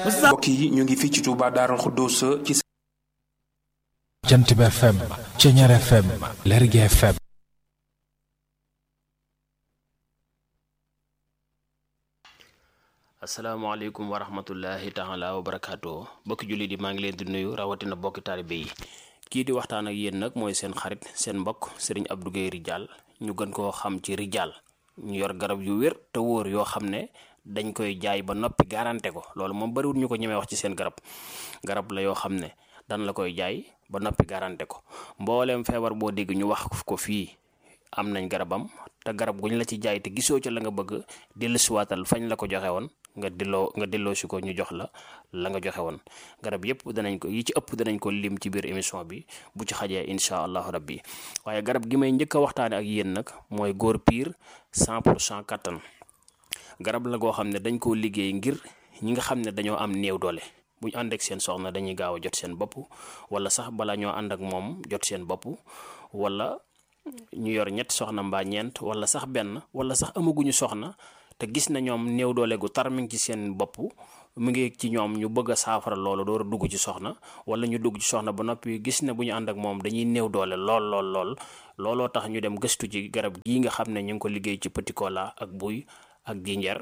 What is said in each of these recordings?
mbokk yi ñu ngi fii ci Touba Darou Khoudoss ci jant bi FM Ceñeer FM Lergui FM asalaamaaleykum wa rahmatullahi taala wa barakaatu bokki jullit yi maa ngi leen di nuyu rawatina bokki taalibe yi kii di waxtaan ak yéen nag mooy seen xarit seen mbokk sëriñ Abdou Guèye Ridial ñu gën koo xam ci Ridial ñu yor garab yu wér te wóor yoo xam ne dañ koy jaay ba noppi garanté ko loolu moom bariwul ñu ko ñemee wax ci seen garab garab la yoo xam ne dan la koy jaay ba noppi garanté ko mbooleem feebar boo dégg ñu wax ko fii am nañ garabam te garab guñ la ci jaay te gisoo ca la nga bëgg dellusiwaatal fañ la ko joxe woon nga delloo nga delloo si ko ñu jox la la nga joxe woon garab yëpp danañ ko yi ci ëpp danañ ko lim ci biir émission bi bu ci xajee incha allahu rabbi waaye garab gi may njëkk a waxtaane ak yéen nag mooy góor piir 100 pour cent kattan garab la goo xam ne dañ koo liggéey ngir ñi nga xam ne dañoo am néew doole bu ñu ànd ak seen soxna dañuy gaaw a jot seen bopp wala sax bala ñoo ànd ak moom jot seen bopp wala ñu yor ñett soxna mbaa ñeent wala sax benn wala sax amaguñu soxna te gis na ñoom néew doole gu tar mi ngi ci seen bopp mu ngi ci ñoom ñu bëgg a saafara loolu door a dugg ci soxna wala ñu dugg ci soxna ba noppi gis ne bu ñu ànd ak moom dañuy néew doole lool lool lool looloo tax ñu dem gëstu ci garab gii nga xam ne ñu ngi ko liggéey ci petit cola ak buy ak jinjeer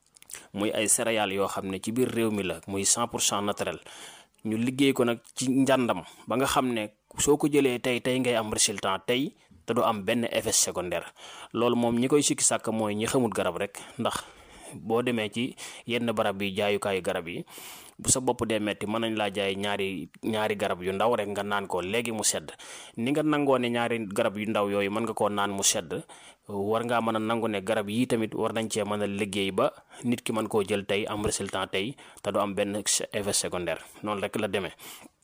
muy ay céréales yoo xam ne ci biir réew mi la muy 100 pour cent naturel ñu liggéey ko nag ci njàndam ba nga xam ne soo ko jëlee tey tey ngay am résultat tey te du am benn effet secondaire loolu moom ñi koy sikki sàkk mooy ñi xamul garab rek ndax boo demee ci yenn barab yi jaayukaayu garab yi bu sa bopp dee metti mën nañ laa jaay ñaari ñaari garab yu ndaw rek nga naan ko léegi mu sedd ni nga nangoo ne ñaari garab yu ndaw yooyu mën nga koo naan mu sedd war ngaa mën a nangu ne garab yii tamit war nañ cee mën a liggéey ba nit ki mën koo jël tey am résultat tey te du am benn effet secondaire noonu rek la demee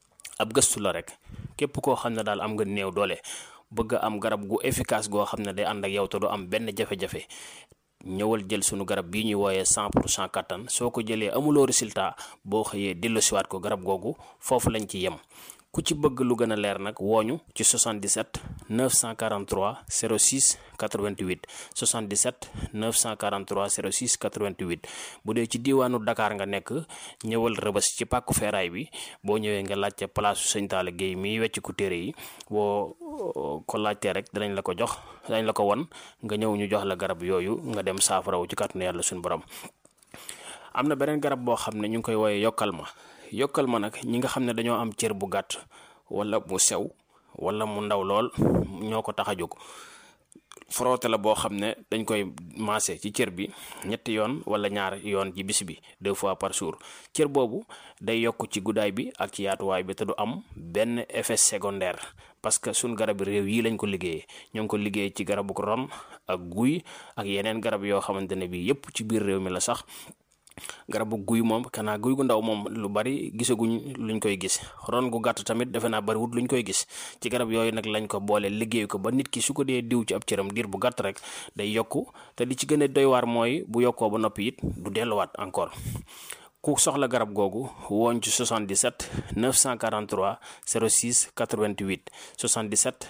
ab gëstu la rek képp koo xam ne daal am nga néew doole bëgg am garab gu efficace goo xam ne day ànd ak yow te du am benn jafe-jafe ñëwal jël sunu garab bii ñuy wooyee 100 pour cent kattan soo ko jëlee amuloo résultat boo xëyee delloosiwaat ko garab googu foofu lañ ci yem ku ci bëgg lu gën a leer nag wooñu ci 77 943 06 88 77 943 06 88 bu dee ci diiwaanu Dakar nga nekk ñëwal rëbës ci pàkku feeraay bi boo ñëwee nga laajte palaasu sëñ Talla Guèye miy wecc ku téere yi boo ko laajtee rek danañ la ko jox danañ la ko won nga ñëw ñu jox la garab yooyu nga dem saafarawu ci kàttanu yàlla suñu borom am na beneen garab boo xam ne ñu ngi koy wooyee yokkal ma yokkal ma nag ñi nga xam ne dañoo am cër bu gàtt wala mu sew wala mu ndaw lool ñoo ko tax a jóg frotté la boo xam ne dañ koy maase ci cër bi ñetti yoon wala ñaar yoon ci bis bi deux fois par jour cër boobu day yokk ci guddaay bi ak ci yaatuwaay bi te du am benn effet secondaire parce que suñ garab réew yi lañ ko liggéeyee ñoo ngi ko liggéey ci garabu ron ak guy ak yeneen garab yoo xamante ne bi yépp ci biir réew mi la sax garabu guy moom kanaa guy gu ndaw moom lu bari gisaguñ luñ koy gis ron gu gàtt tamit defe naa bariwut luñ koy gis ci garab yooyu nag lañ ko boole liggéey ko ba nit ki su ko dee diw ci ab cëram diir bu gàtt rek day yokku te li ci gën a doy waar mooy bu yokkoo ba noppi it du delluwaat encore ku soxla garab googu woon ci 77 943 06 88 77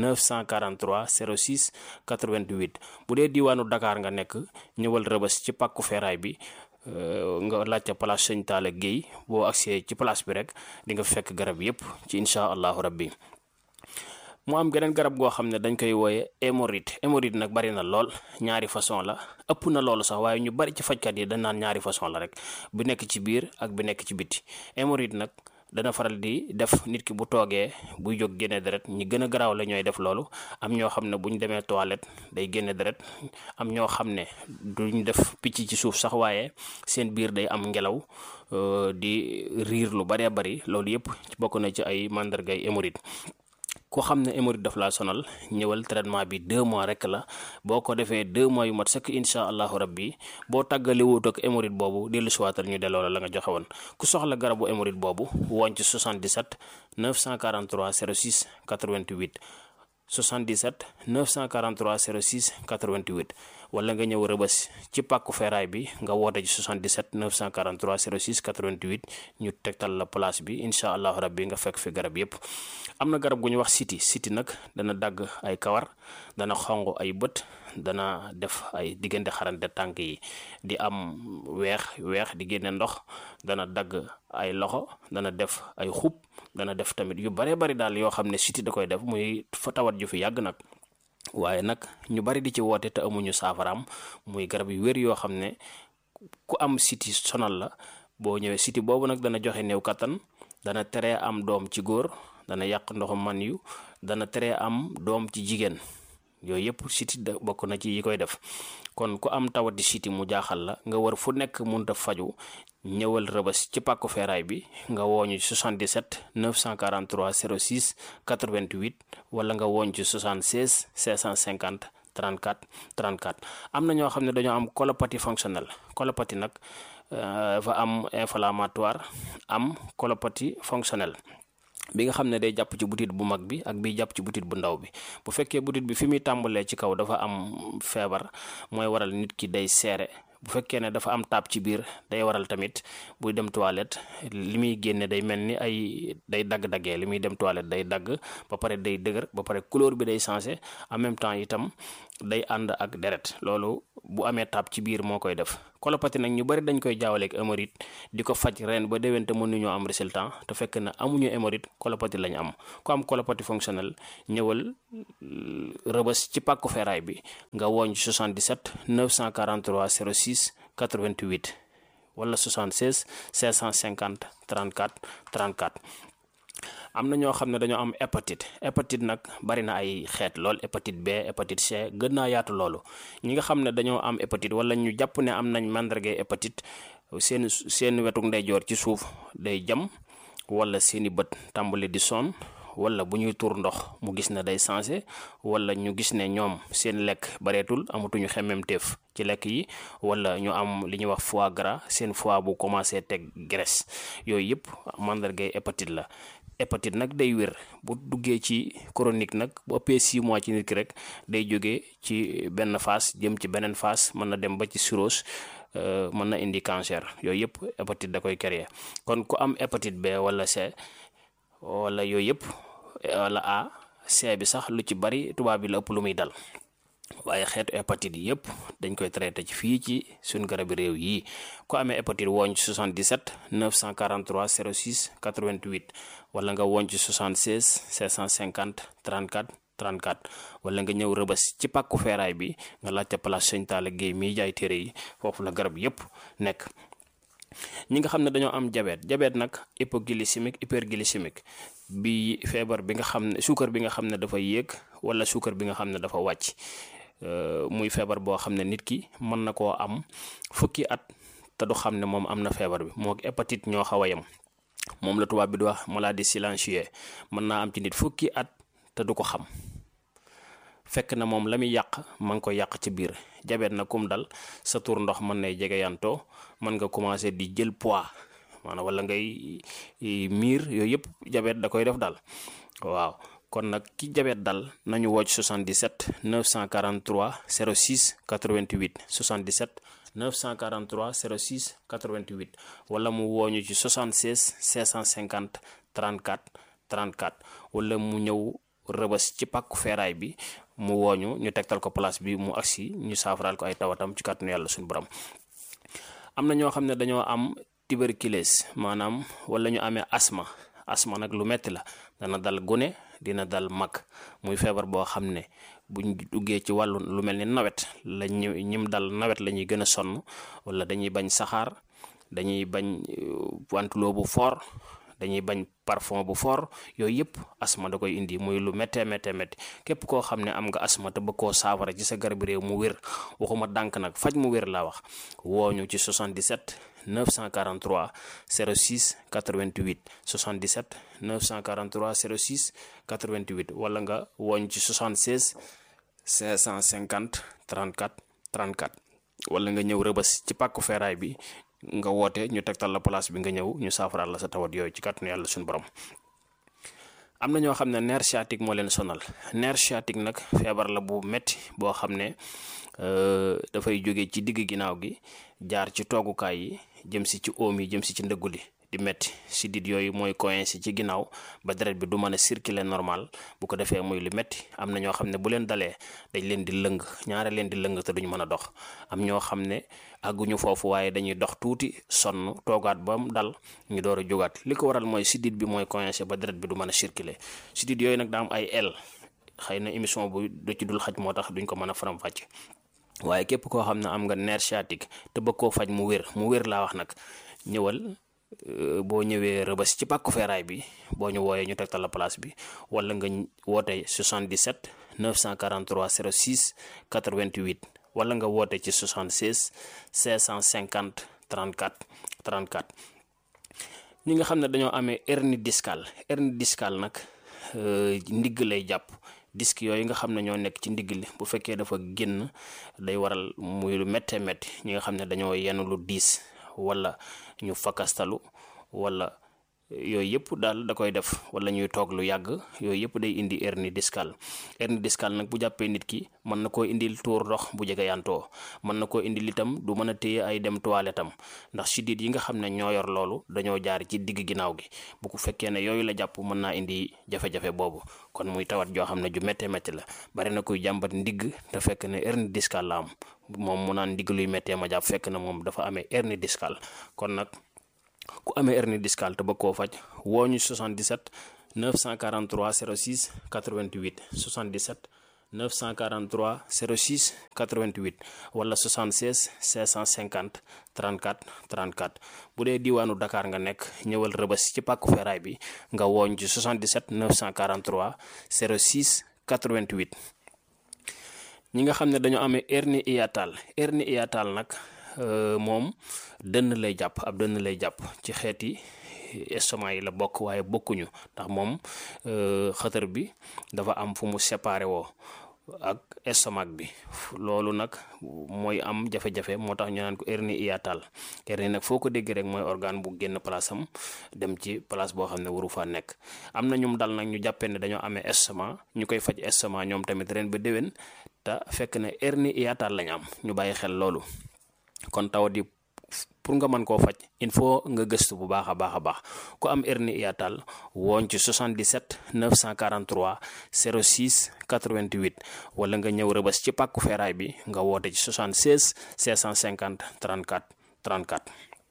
943 06 88 bu dee diwaanu Dakar nga nekk ñëwal rëbës ci pàkku feeraay bi nga laajte place sëñ Talla Guèye boo agsee ci place bi rek di nga fekk garab yépp ci incha allahu rabbi mu am geneen garab goo xam ne dañ koy wooye hémorroïde hémorroïde nag bari na lool ñaari façon la ëpp na loolu sax waaye ñu bari ci fajkat yi dañ naan ñaari façon la rek bu nekk ci biir ak bu nekk ci biti hémorroïde nag dana faral di def nit ki bu toogee buy jóg génne deret ñi gën a garaaw la ñooy def loolu am ñoo xam ne bu ñu demee toilette day génne deret am ñoo xam ne duñ def picc ci suuf sax waaye seen biir day am ngelaw di riir lu baree bari loolu yépp bokk na ci ay màndargay hémorroïde ku xam ne hémorroïde daf laa sonal ñëwal traitement bi deux mois rek la boo ko defee deux mois yu mat sëkk incha allahu rabbi boo tàggali wut ak hémorroïde boobu dellu siwaatal ñu delloo la la nga joxe woon ku soxla garabu hémorroïde boobu woon ci 77 943 06 88 77 943 06 88 wala nga ñëw rëbës ci pàkku feeraay bi nga woote ci 77 943 06 88 ñu tegtal la place bi incha allahu rabbi nga fekk fi garab yépp am na garab gu ñu wax siti siti nag dana dagg ay kawar dana xong ay bët dana def ay diggante xarante tànk yi di am weex weex di génne ndox dana dagg ay loxo dana def ay xub dana def tamit yu bare bari daal yoo xam ne siti da koy def muy fa tawat ju fi yàgg nag waaye nag ñu bari di ci woote te amuñu saafaraam muy garab yu wér yoo xam ne ku am siti sonal la boo ñëwee siti boobu nag dana joxe néew kattan dana teree am doom ci góor dana yàq ndoxu man yu dana teree am doom ci jigéen yooyu yëpp siti da bokk na ci yi koy def kon ku am tawati siti mu jaaxal la nga war fu nekk munta faju ñëwal rëbës ci pàkku feeraay bi nga wooñu 77 943 06 88 wala nga wooñ ci 76 650 34 34 am na ñoo xam ne dañoo am colopathie fonctionnelle colopathie nag dafa am inflammatoire am colopathie fonctionnelle bi nga xam ne day jàpp ci butit bu mag bi ak bi jàpp ci butit bu ndaw bi bu fekkee butit bi fi muy tàmbalee ci kaw dafa am feebar mooy waral nit ki day seere bu fekkee ne dafa am taab ci biir day waral tamit buy dem toilette li muy génne day mel ni ay day dagg-daggee li muy dem toilette day dagg ba pare day dëgër ba pare couleur bi day changé en même temps itam day ànd ak deret loolu bu amee taab ci biir moo koy def colopathie nag ñu bari dañ koy jaawaleeg hémorroïde di ko faj ren ba déwén te mënuñoo am résultat te fekk na amuñu hémorroïde colopathie lañu am ku am colopathie fonctionnelle ñëwal rëbës ci pàkku feeraay bi nga wooñ 77 943 06 88 wala 76 550 34 34 am na ñoo xam ne dañoo am hépatite hépatite nag bari na ay xeet lool hépatite B hépatite C gën naa yaatu loolu ñi nga xam ne dañoo am hépatite wala ñu jàpp ne am nañ màndargay hépatite seen seen wetuk ndeyjoor ci suuf day jam wala seeni bët tàmbali di sonn wala bu ñuy tuur ndox mu gis ne day changé wala ñu gis ne ñoom seen lekk bareetul amatuñu xemmemteef ci lekk yi wala ñu am li ñuy wax foie gras seen foie bu commencé teg graisse yooyu yëpp màndargay hépatite la hépatite nag day wér bu duggee ci chronique nag bu ëppee 6 mois ci nit ki rek day jógee ci benn phase jëm ci beneen phase mën na dem ba ci cirrhose mën na indi cancer yooyu yëpp hépatite da koy créer kon ku am hépatite B wala C wala yooyu yëpp wala A C bi sax lu ci bari tubaab bi la ëpp lu muy dal waaye xeetu hépatite yi yëpp dañ koy traité ci fii ci suñ garabi réew yi ku amee hépatite wooñ ci 77 943 06 88 wala nga wooñ ci 76 650 34 34 wala nga ñëw rëbës ci pàkku feeraay bi nga laajte place Sëñ Talla Guèye miy jaay téere yi foofu la garab yëpp nekk ñi nga xam ne dañoo am diabète diabète nag hypoglycémique hyperglycémique bi feebar bi nga xam ne suukar bi nga xam ne dafa yéeg wala suukar bi nga xam ne dafa wàcc muy feebar boo xam ne nit ki mën na koo am fukki at te du xam ne moom am na feebar bi moo hépatite ñoo xaw a yem moom la tubaab bi di wax maladie silencieuse mën naa am ci nit fukki at te du ko xam fekk na moom la muy yàq ma ngi ko yàq ci biir jabet na kum dal sa tur ndox mën nay jege yantoo mën nga commencé di jël poids maanaam wala ngay miir yooyu yëpp jabet da koy def dal waaw kon nag ki jabet dal nañu wocc 77 943 06 88 77 943 06 88 wala mu wooñu ci 76 650 34 34 wala mu ñëw rëbës ci pàkku feeraay bi mu wooñu ñu tegtal ko place bi mu agsi ñu saafaraal ko ay tawatam ci kàttanu yàlla suñu borom am na ñoo xam ne dañoo am tuberculose maanaam wala ñu amee asma asma nag lu metti la dana dal gune dina dal mag muy feebar boo xam ne buñ duggee ci wàllu lu mel ni nawet la ñu ñim dal nawet la ñuy gën a sonn wala dañuy bañ saxaar dañuy bañ wantuloo bu fort dañuy bañ parfum bu fort yooyu yëpp asma da koy indi muy lu méttee méttee métti képp koo xam ne am nga asma te bëgg koo saafara ci sa garab réew mu wér waxuma dànk nag faj mu wér laa wax wooñu ci 77 943 06 88 77 943 06 88 wala nga wooñ ci 76 550 34 34 wala nga ñëw rëbës ci pàkku feeraay bi nga woote ñu tegtal la place bi nga ñëw ñu saafaraal la sa tawat yooyu ci kàttanu yàlla suñu borom am na ñoo xam ne nerf sciatique moo leen sonal nerf sciatique nag feebar la bu metti boo xam ne dafay jóge ci digg ginnaaw gi jaar ci toogukaay yi jëm si ci oom yi jëm si ci ndëggu li di metti sidit yooyu mooy coincé ci ginnaaw ba deret bi du mën a circuler normal bu ko defee muy lu metti am na ñoo xam ne bu leen dalee dañ leen di lëng ñaare leen di lëng te duñ mën a dox am ñoo xam ne àgguñu foofu waaye dañuy dox tuuti sonn toogaat ba mu dal ñu door a jógaat li ko waral mooy sidit bi mooy coincé ba deret bi du mën a circuler sidit yooyu nag daa am ay el xëy na émission bu du ci dul xaj moo tax duñ ko mën a faram-fàcce waaye képp koo xam ne am nga nerf sciatique te bëgg koo faj mu wér mu wér laa wax nag ñëwal boo ñëwee rëbës ci pàkku feeraay bi boo ñu wooyee ñu tegtal la place bi wala nga woote 77 943 06 88 wala nga woote ci 76 550 34 34 ñi nga xam ne dañoo amee hernie discale hernie discale nag ndigg lay jàpp disque yooyu nga xam ne ñoo nekk ci ndigg li bu fekkee dafa génn day waral muy lu méttee métti ñi nga xam ne dañoo yenn lu diis wala ñu fakastalu wala yooyu yëpp daal da koy def wala ñuy toog lu yàgg yooyu yëpp day indi hernie discale hernie discale nag bu jàppee nit ki mën na koo indil tuur ndox bu jege yantoo mën na koo indil itam du mën a téye ay dem toilette am ndax sidit yi nga xam ne ñoo yor loolu dañoo jaar ci digg ginnaaw gi bu ko fekkee ne yooyu la jàpp mën naa indi jafe-jafe boobu kon muy tawat joo xam ne ju méttee métti la bari na kuy jàmbat ndigg te fekk ne hernie discale la am moom mu naan ndigg luy méttee ma jàpp fekk na moom dafa amee hernie discale kon nag ku amee hernie discale te bëgg koo faj woo ñu 77 943 06 88 77 943 06 88 wala 76 650 34 34 bu dee diwaanu Dakar nga nekk ñëwal rëbës ci pàkku feeraay bi nga wooñ ci 77 943 06 88 ñi nga xam ne dañoo amee hernie hiatale hernie hiatale nag moom dënn lay jàpp ab dënn lay jàpp ci xeeti estomac yi la bokk waaye bokkuñu ndax moom xëtër bi dafa am fu mu séparé woo ak estomac bi loolu nag mooy am jafe-jafe moo tax ñu naan ko hernie hiatale hernie nag foo ko dégg rek mooy organe bu génn place am dem ci place boo xam ne waru faa nekk am na ñum dal nag ñu jàppee ne dañoo amee estomac ñu koy faj estomac ñoom tamit ren ba déwén te fekk ne hernie hiatale lañ am ñu bàyyi xel loolu kon tawat yi pour nga mën koo faj il faut nga gëstu bu baax a baax a baax ku am hernie hiatale wooñ ci 77 943 06 88 wala nga ñëw rëbës ci pàkku feeraay bi nga woote ci 76 650 34 34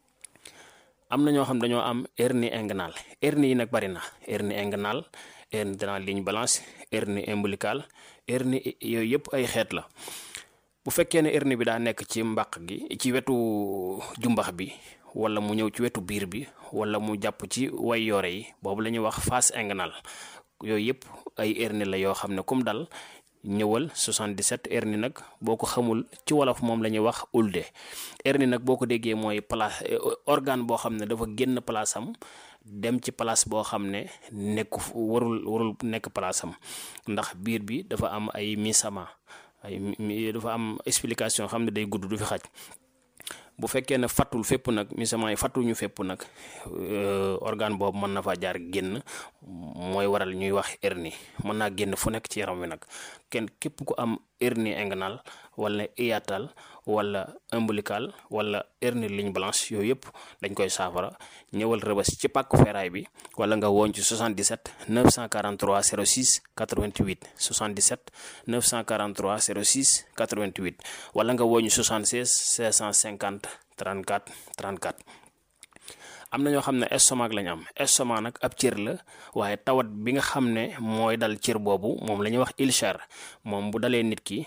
am na ñoo xam dañoo am hernie inguinale hernie yi nag bari na hernie inguinale hernie de la ligne blanche hernie ombilicale hernie yooyu yëpp ay xeet la bu fekkee ne hernie bi daa nekk ci mbàq gi ci wetu jumbax bi wala mu ñëw ci wetu biir bi wala mu jàpp ci way yoore yi boobu la ñuy wax face inguinale yooyu yëpp ay hernie la yoo xam ne kum dal ñëwal 77 hernie nag boo ko xamul ci wolof moom la ñuy wax ulde hernie nag boo ko déggee mooy place organe boo xam ne dafa génn place am dem ci place boo xam ne nekku warul warul nekk place am ndax biir bi dafa am ay misama ay dafa am explication xam ne day gudd du fi xaj bu fekkee ne fattul fépp nag misament yi fattuñu fépp nag organe boobu mën na faa jaar génn mooy waral ñuy wax hernie mën naa génn fu nekk ci yaram wi nag kenn képp ku am hernie inguinale wala hiatale wala ombilical wala hernie ligne blanche yooyu yëpp dañ koy saafara ñëwal rëbës ci pàkku feeraay bi wala nga woon ci 77 943 06 88 77 943 06 88 wala nga woon ñu 76 650 34 34 am na ñoo xam ne estomac lañ am estomac nag ab cër la waaye tawat bi nga xam ne mooy dal cër boobu moom la ñuy wax ulcère moom bu dalee nit ki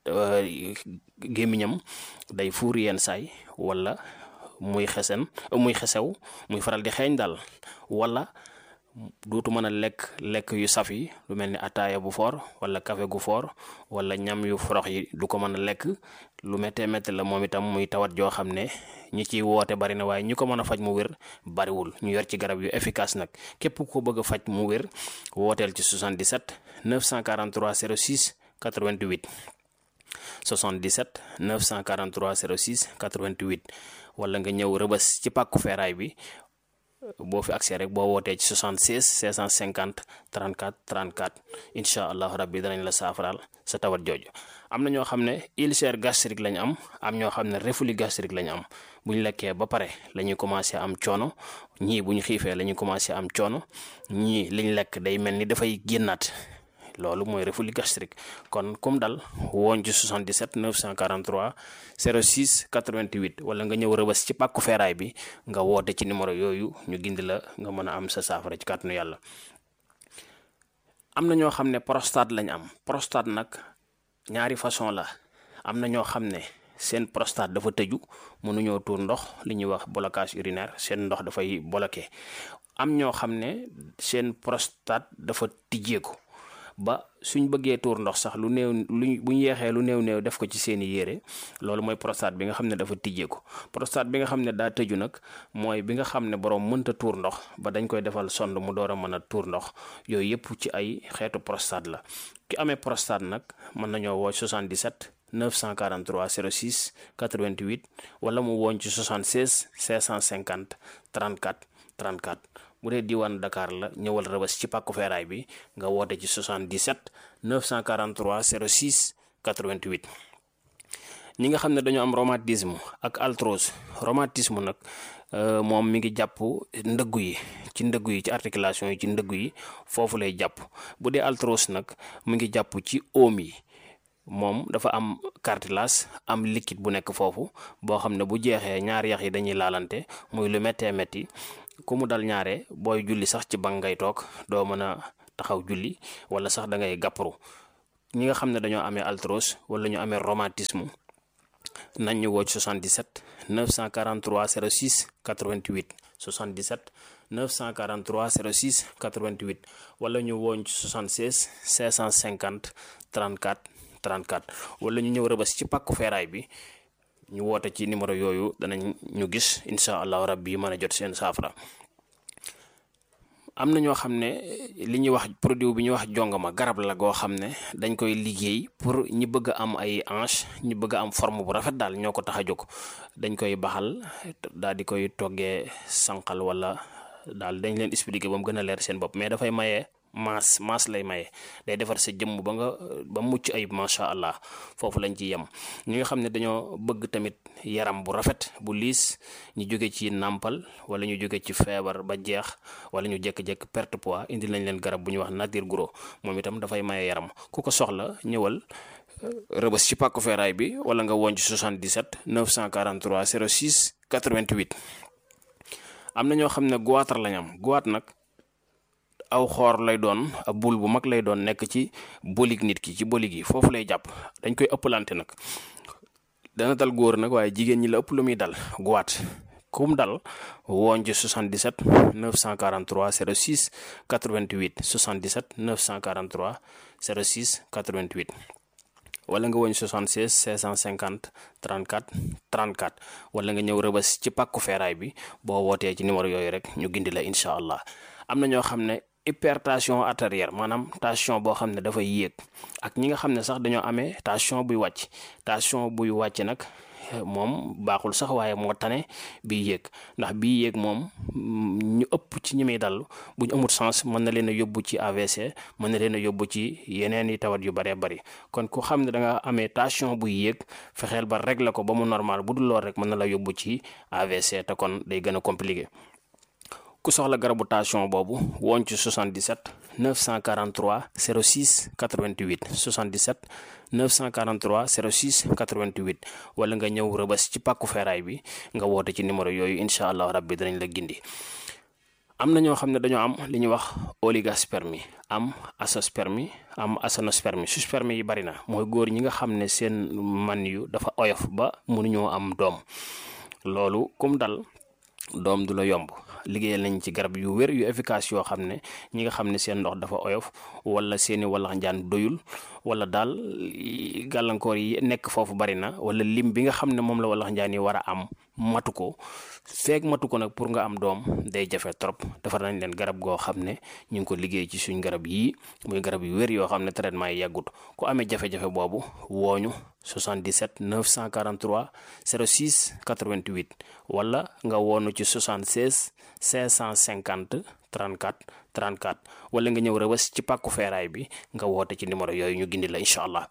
gémmiñam day fuur yenn saay wala muy xesen muy xesew muy faral di xeeñ daal wala duutu mën a lekk lekk yu saf yi lu mel ni ataaya bu foor wala café gu foor wala ñam yu forox yi du ko mën a lekk lu méttee métti la moom itam muy tawat joo xam ne ñi ciy woote bari na waaye ñi ko mën a faj mu wér bariwul ñu yor ci garab yu efficace nag képp ko bëgg a faj mu wér wooteel ci 77 943 06 88 77 943 06 88 wala nga ñëw rëbës ci pàkku feeraay bi boo fi accès rek boo wootee ci 76 650 34 34 incha allahu rabbi danañ la saafaraal sa tawat jooju am na ñoo xam ne ulcère gastrique lañ am am ñoo xam ne reflux gastrique lañ am bu ñu lekkee ba pare la ñuy commencé am coono ñii bu ñu xiifee la ñuy commencé am coono ñii liñ lekk day mel ni dafay génnaat loolu mooy reflux gastrique kon kum dal woon ci 77 943 06 88 wala nga ñëw rëbës ci pàkku feeraay bi nga woote ci numéro yooyu ñu gindi la nga mën a am sa saafara ci kàttanu yàlla am na ñoo xam ne prostate lañ am prostate nag ñaari façon la am na ñoo xam ne seen prostate dafa tëju mënuñoo tuur ndox li ñuy wax blocage urinaire seen ndox dafay bloqué am ñoo xam ne seen prostate dafa tijjeeku ba suñ bëggee tuur ndox sax lu néew luñ bu ñu yeexee lu néew néew def ko ci seeni yére loolu mooy prostate bi nga xam ne dafa tijjeeku prostate bi nga xam ne daa tëju nag mooy bi nga xam ne borom mënta tuur ndox ba dañ koy defal sond mu door a mën a tuur ndox yooyu yëpp ci ay xeetu prostate la ki amee prostate nag mën nañoo woo 77 943 06 88 wala mu woon ci 76 550 34 34 bu dee diwaan Dakar la ñëwal rëbës ci pàkku feeraay bi nga woote ci 77 943 06 88 ñi nga xam ne dañoo am rhumatisme ak arthrose rhumatisme nag moom mi ngi jàpp ndëggu yi ci ndëggu yi ci articulation yi ci ndëggu yi foofu lay jàpp bu dee arthrose nag mu ngi jàpp ci oom yi moom dafa am cartilage am liquide bu nekk foofu boo xam ne bu jeexee ñaari yax yi dañuy laalante muy lu méttee métti ku mu dal ñaare booy julli sax ci bank ngay toog doo mën a taxaw julli wala sax da ngay gàpparu ñi nga xam ne dañoo amee arthrose wala ñu amee rhumatisme nañ ñu woo ci 77 943 06 88 77 943 06 88 wala ñu wooñ ci 76 550 34 34 wala ñu ñëw rëbës ci pàkku feeraay bi ñu woote ci numéro yooyu danañ ñu gis incha allahu rabbi mën a jot seen saafara am na ñoo xam ne li ñuy wax produit bi ñuy wax jongama garab la goo xam ne dañ koy liggéey pour ñi bëgg a am ay hanche ñi bëgg a am forme bu rafet daal ñoo ko tax a jóg dañ koy baxal daal di koy toggee sànqal wala daal dañ leen expliquer ba mu gën a leer seen bopp mais dafay maye maas maas lay maye day defar sa jëmm ba nga ba mucc ayib macha allah foofu lañ ci yem ñi nga xam ne dañoo bëgg tamit yaram bu rafet bu liis ñu jóge ci nàmpal wala ñu jóge ci feebar ba jeex wala ñu jékki-jékki perte poids indi lañ leen garab bu ñuy wax nature gros moom itam dafay maye yaram ku ko soxla ñëwal rëbës ci pàkku feeraay bi wala nga woon ci 77 943 06 88 am na ñoo xam ne goitre lañ am goitre nag aw xoor lay doon ab bul bu mag lay doon nekk ci bolig nit ki ci bolig yi foofu lay jàpp dañ koy ëppalante nag dana dal góor nag waaye jigéen ñi la ëpp lu muy dal goitre kum dal woon ci 77 943 06 88 77 943 06 88 wala nga woñ 76 650 34 34 wala nga ñëw rëbës ci pàkku feeraay bi boo wootee ci numéro yooyu rek ñu gindi la incha allah am na ñoo xam ne hypertension artérielle maanaam tension boo xam ne dafay yéeg ak ñi nga xam ne sax dañoo amee tension buy wàcc tension buy wàcc nag moom baaxul sax waaye moo tane bii yéeg ndax bii yéeg moom ñu ëpp ci ñi muy dal bu ñu amul sens mën na leen a yóbbu ci AVC mën na leen a yóbbu ci yeneen i tawat yu bëree bëri kon ku xam ne da nga amee tension buy yéeg fexeel ba régler ko ba mu normal bu dul lool rek mën na la yóbbu ci AVC te kon day gën a compliqué. ku soxla garabu tension boobu woon ci 77 943 06 88 77 943 06 88 wala nga ñëw rëbës ci pàkku feeraay bi nga woote ci numéro yooyu incha allah rabbi danañ la gindi am na ñoo xam ne dañoo am li ñuy wax oligospermie am azoospermie am aténospermie sperme yi bari na mooy góor ñi nga xam ne seen man yu dafa oyof ba mënuñoo am doom loolu kum dal doom du la yomb liggéeyal nañ ci garab yu wér yu efficace yoo xam ne ñi nga xam ne seen ndox dafa oyof wala seeni wallax njaan doyul wala daal gàllankoor yi nekk foofu bari na wala lim bi nga xam ne moom la wallax njaan yi war a am matu ko feeg matu ko nag pour nga am doom day jafe trop defar nañ leen garab goo xam ne ñu ngi ko liggéey ci suñ garab yii muy garab yu wér yoo xam ne traitement yi yàggut ku amee jafe-jafe boobu wooñu 77 943 06 88 wala nga woonu ci 76 550 34 34 wala nga ñëw rëbës ci pàkku feeraay bi nga woote ci numéro yooyu ñu gindi la incha allah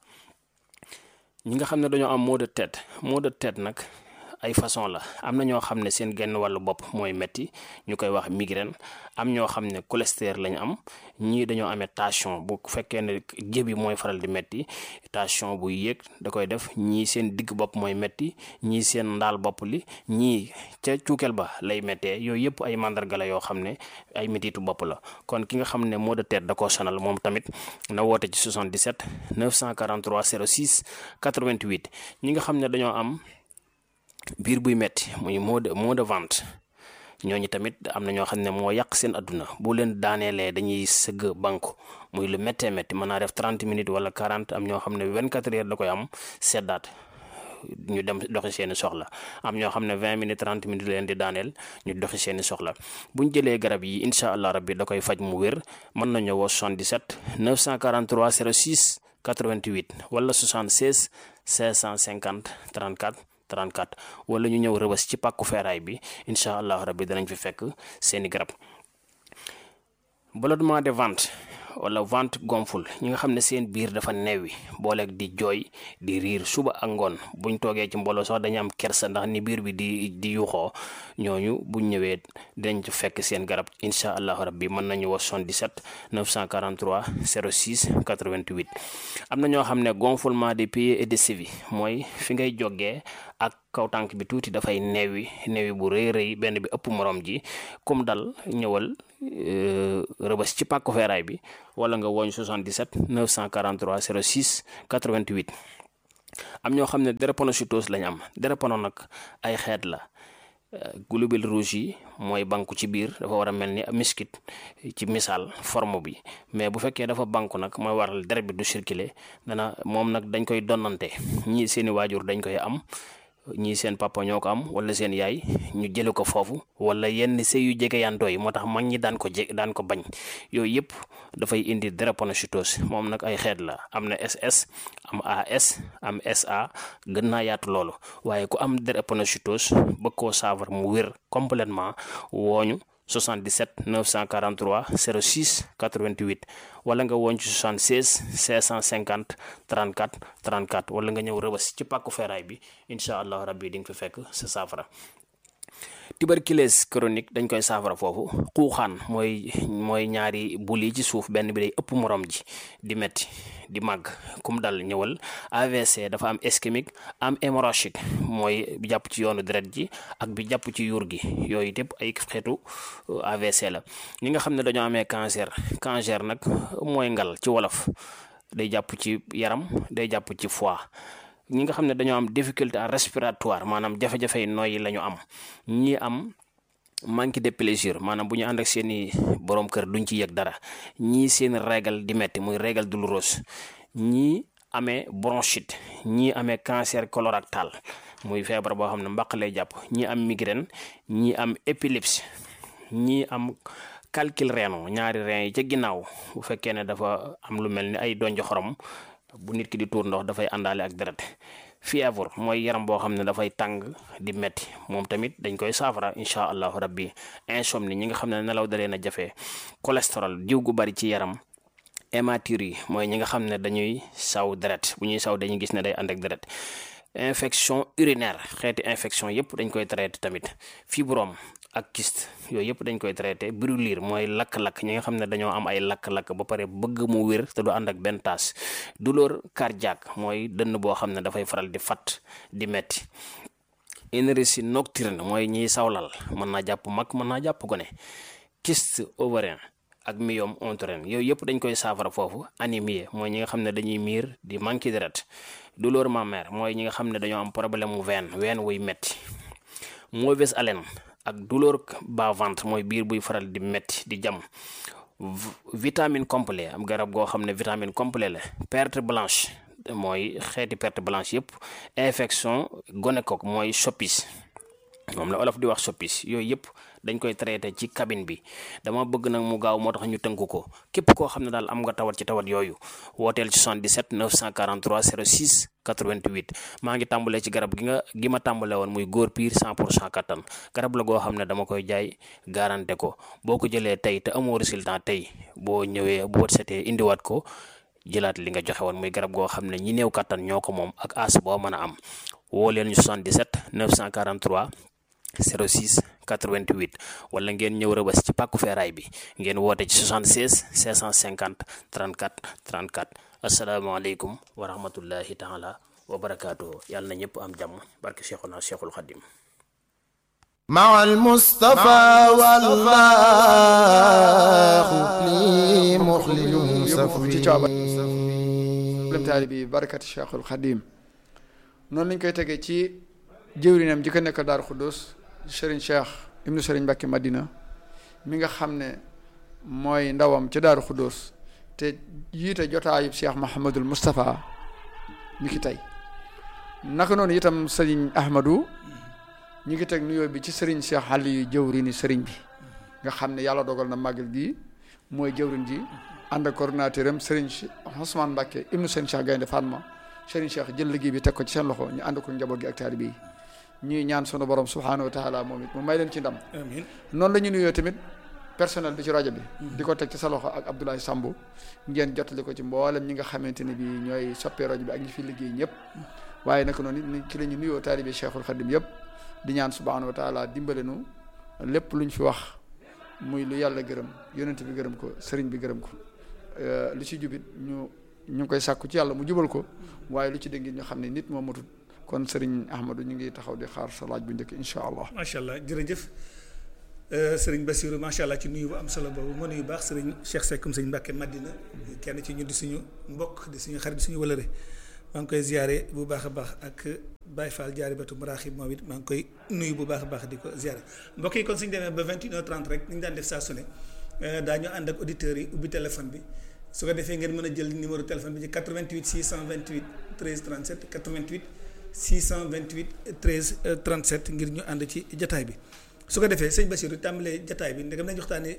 ñi nga xam ne dañoo am maux de tête maux de tête nag ay façon la am na ñoo xam ne seen genn wàllu bopp mooy metti ñu koy wax migraine am ñoo xam ne cholestérol lañu am ñii dañoo amee tension bu fekkee ne jébi mooy faral di metti tension bu yéeg da koy def ñii seen digg bopp mooy metti ñii seen ndaal bopp li ñii ca cuukeel ba lay méttee yooyu yëpp ay mandarga la yoo xam ne ay mettitu bopp la kon ki nga xam ne maux de tête da koo sonal moom tamit na woote ci 77 943 06 88 ñi nga xam ne dañoo am biir buy metti muy mot de mot de ventre ñooñu tamit am na ñoo xam ne moo yàq seen adduna bu leen daaneelee dañuy sëgg banku muy lu méttee métti mën naa def 30 minutes wala 40 am ñoo xam ne 24 heures da koy am seddaat ñu dem doxi seeni soxla am ñoo xam ne 20 minutes 30 minutes leen di daaneel ñu doxi seeni soxla buñ jëlee garab yi incha allah rabbi da koy faj mu wér mën nañu woo 77 943 06 88 wala 76 550 34 34 wala ñu ñëw rëbës ci pàkku feeraay bi incha allah rabbi danañ fi fekk seeni garab ballonnement de ventre wala ventre gonfle ñi nga xam ne seen biir dafa neewi booleeg di jooy di riir suba ak ngoon buñ toogee ci mbooloo sax dañu am kersa ndax ni biir bi di di yuxoo ñooñu buñ ñëwee dinañ ci fekk seen garab incha allah rabbi mën nañu wax 77 943 06 88 am na ñoo xam ne gonflement des pieds et des chevilles mooy fi ngay jógee ak kaw tànk bi tuuti dafay neewi neewi bu rëy rëy benn bi ëpp morom ji comme dal ñëwal rëbës ci pàkku feeraay bi wala nga woñ 77 943 06 88 am ñoo xam ne drépanocytose lañ am drépano nag ay xeet la globules rouges yi mooy banku ci biir dafa war a mel ni miskit ci misaal forme bi mais bu fekkee dafa banku nag mooy waral deret bi du circuler dana moom nag dañ koy donnante ñii seeni waajur dañ koy am ñii seen papa ñoo ko am wala seen yaay ñu jële ko foofu wala yenn sëy yu jege yantoo yi moo tax mag ñi daan ko je daan ko bañ yooyu yëpp dafay indi drépanocytose moom nag ay xeet la am na SS am AS am SA gën naa yaatu loolu waaye ku am drépanocytose bëgg koo saafara mu wér complètement wooñu 77 943 06 88 wala nga woon ci 76 550 34 34 wala nga ñëw rëbës ci pàkku feeraay bi incha allah rabbi di nga fi fekk sa saafara tuberculose chronique dañ koy saafara foofu xuuxaan mooy mooy ñaari bul yi ci suuf benn bi day ëpp morom ji di metti di màgg kum dal ñëwal AVC dafa am ischémique am hémorragique mooy bi jàpp ci yoonu deret ji ak bi jàpp ci yuur gi yooyu yëpp ay xeetu AVC la ñi nga xam ne dañoo amee cancer cancer nag mooy ngal ci wolof day jàpp ci yaram day jàpp ci foie ñi nga xam ne dañoo am difficulté respiratoire maanaam jafe-jafe nooyi la ñu am ñi am manque de plaisir maanaam bu ñu ànd ak seeni borom kër duñ ci yëg dara ñii seen régal di metti muy régal douloureuse ñii amee bronchite ñii amee cancer colorectal muy feebar boo xam ne mbaq lay jàpp ñii am migraine ñii am épilepsie ñii am calcul rénal ñaari rein yi ca ginnaaw bu fekkee ne dafa am lu mel ni ay donjo xorom bu nit ki di tuur ndox dafay àndaale ak deret fièvre mooy yaram boo xam ne dafay tàng di metti moom tamit dañ koy saafara incha allahu rabbi insomnie ñi nga xam ne nelaw da leen a jafe cholestérol diw gu bari ci yaram hématurie yi mooy ñi nga xam ne dañuy saw deret bu ñuy saw dañuy gis ne day ànd ak deret infection urinaire xeeti infection yëpp dañ koy traité tamit fibrome ak kyste yooyu yëpp dañ koy traité brûlure mooy lakk-lakk ñi nga xam ne dañoo am ay lakk-lakk ba pare bëgg mu wér te du ànd ak benn taas douleur cardiaque mooy dënn boo xam ne dafay faral di fat di metti énergie nocturne mooy ñiy sawlal mën naa jàpp mag mën naa jàpp gone kyste ovarien ak myome utérin yooyu yëpp dañ koy saafara foofu anémie mooy ñi nga xam ne dañuy miir di manqué deret douleur mammaire mooy ñi nga xam ne dañoo am problème mu veine veine wuy metti mauvaise haleine ak douleur bas ventre mooy biir buy faral di metti di jam vitamine complet am garab goo xam ne vitamine complet la perte blanche mooy xeeti perte blanche yëpp infection gonocoque mooy chopis moom la olof di wax soppis yooyu yëpp dañ koy traité ci cabine bi dama bëgg nag mu gaaw moo tax ñu tënk ko képp koo xam ne daal am nga tawat ci tawat yooyu wooteel ci 77 943 06 88 maa ngi tàmbalee ci garab gi nga gi ma tàmbale woon muy góor piir 100 pour cent kattan garab la goo xam ne dama koy jaay garanté ko boo ko jëlee tey te amoo résultat tey boo ñëwee bu wët setee indiwaat ko jëlaat li nga joxe woon muy garab goo xam ne ñi néew kattan ñoo ko moom ak as boo mën a am woo leen ñu 77 943 06 88 wala ngeen ñëw rëbës ci pàkku feeraay bi ngeen woote ci 76 650 34 34 asalaamaaleykum wa rahmatullahi taala wa barakaatuhu yàlla na ñëpp am jàmm barke Cheikhuna Cheikhul Khadim مع المصطفى والله لي مخلد ci coobare lem taali bi barakati cheikhul xadim noonu lañ koy tegee ci jëwrinam ji ko nekk Daaru Xuddus sëriñ cheikh ibnu sëriñ Mbàkke Madina mi nga xam ne mooy ndawam ci Daaru Xuddus te jiite jotaayub cheikh Mahamadul Moustapha mi ki tey naka noonu itam sëriñ Ahmadou ñi ngi teg nuyoo bi ci sëriñ cheikh Aliou jëwrini sëriñ bi nga xam ne yàlla dogal na màggal gi mooy jëwrin ji ànd ak coordinateur am Serigne Ousmane Mbacke ibnu Serigne Cheikh Gaynde Fatma Serigne Cheikh jël liggéey bi teg ko ci seen loxo ñu ànd ko njaboot gi ak taalibe yi ñuy ñaan sunu borom subhanahu wa taala moom it mu may leen ci ndam. amiin noonu la ñu nuyoo tamit personnel bi ci rajo bi. di ko teg ci sa loxo ak Abdoulaye Sambu ngeen jottali ko ci mboolem ñi nga xamante ne bii ñooy soppee rajo bi ak ñi fi liggéey ñëpp. waaye naka noonu it ci la ñu nuyoo taalibe Cheikhul Khadim yëpp di ñaan subhanahu wa taala dimbale nu lépp luñ fi wax muy lu yàlla gërëm yonent bi gërëm ko sëriñ bi gërëm ko. lu ci jubit ñu ñu ngi koy sàkku ci yàlla mu jubal ko waaye lu ci dégg ñu xam ne nit moo matut kon sëriñ Ahmadou ñu ngi taxaw di xaar sa laaj bu njëkk incha allah. macha allah jërëjëf sëriñ Bassirou macha allah ci nuyu bu am solo boobu ma nuyu baax sëriñ Cheikh Seck sëriñ Mbacke Madina kenn ci ñu di suñu mbokk di suñu xarit di suñu wëlëre maa ngi koy ziare bu baax a baax ak Baye Fall jaari batu maraaxib moom it maa ngi koy nuyu bu baax a baax di ko ziare mbokk yi kon suñu demee ba 21h30 rek ni ñu daan def saa su ne daañu ànd ak auditeurs yi ubbi téléphone bi. su ko defee ngeen mën a jël numéro téléphone bi ci 88 628 13 37 88 628 13 37 ngir ñu ànd ci jataay bi su ko defee sëñ Bassirou tàmbalee jataay bi ndegam nañu waxtaanee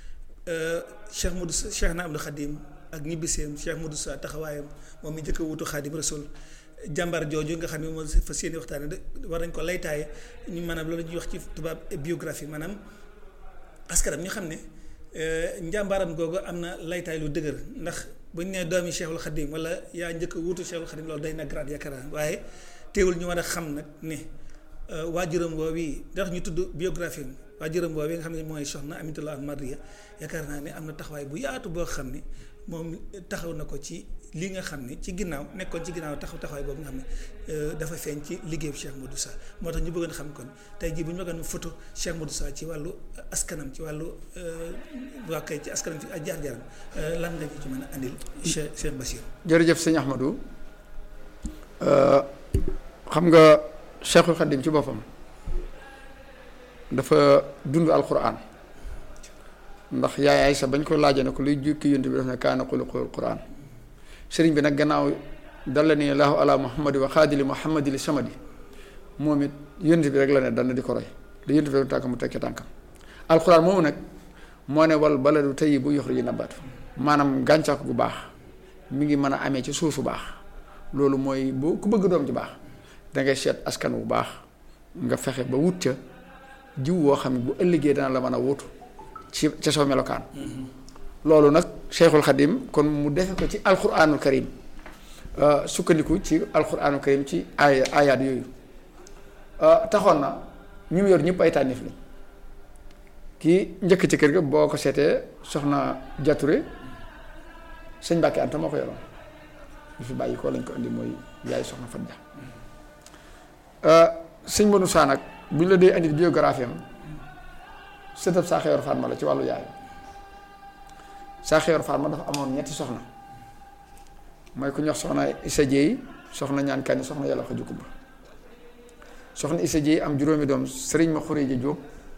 Cheikh Modou Cheikh na Abdou Khadim ak ñibbiseem Cheikh Modou Sa taxawaayam moom mi njëkk a wutu Khadim Rasoul jàmbaar jooju nga xam ne moom fa seeni waxtaane de war nañ ko laytaaye ñu maanaam loolu ñuy wax ci tubaab biographie maanaam askanam ñu xam ne njàmbaaram googu am na laytaay lu dëgër ndax bu ñu nee doomi Cheikhul Khadim wala yaa njëkk a wuutu Cheikhul Khadim loolu day na grade yaakaar naa waaye teewul ñu war a xam nag ne waajuram woowu ndax ñu tudd biographie am waajuram woowu nga xam ne mooy soxna Aminatullah Mariya yaakaar naa ne am na taxawaay bu yaatu boo xam ne moom taxaw na ko ci li nga xam ne ci ginnaaw nekkoon ci ginnaaw taxaw taxawaay boobu nga xam ne dafa feeñ ci liggéeyu Cheikh Modou Sa moo tax ñu bëggoon xam kon tey jii bu ñu bëggoon photo Cheikh Modou Sa ci wàllu askanam ci wàllu waa kay ci askanam ci ak jaar-jaaram lan nga ci mën a andil Cheikh Cheikh Bassirou. jërëjëf sëñ Ahmadou xam nga Cheikhul Khadim ci boppam dafa dund alquran ndax yaay Aysa bañ ko laajee ne ko luy jukki yonent bi daf ne kaana xuluqul quran sëriñ bi nag gannaaw dalla ni laahu ala muhammadi wa xaadili muhammadi li samadi moom it yonent bi rek la ne dal na di ko roy li yonent bi rek tànk mu tekki tànkam alquran moomu nag moo ne wal baladu tayyibu yuxriju nabaatu maanaam gàncax gu baax mi ngi mën a amee ci suuf su baax loolu mooy boo ku bëgg doom ci baax da ngay seet askan wu baax nga fexe ba wut ca jiw woo xam ne bu ëllëgee dana la mën a wutu ci ca soo melokaan loolu nag Cheikhul Khadim kon mu defe ko ci alquranul karim sukkandiku ci alquranul karim ci ay ayaat yooyu taxoon na ñu mu yor ñëpp ay tànnif lañ kii njëkk ci kër ga boo ko seetee soxna Jature sëñ Mbàkke Anta moo ko yoroon ñu fi bàyyi ko lañ ko indi mooy yaay soxna Fat Ja sëñ Manu Saa nag bu ñu la dee indi biographie am sëtëb saa xeyor Fatma la ci wàllu yaay saa xeyor Fatma dafa amoon ñetti soxna mooy ku ñox soxna Isa Jéey soxna ñaan kanni soxna yàlla ko jukkumba soxna Isa Jéey am juróomi doom sëriñ ma Xureeja Jóob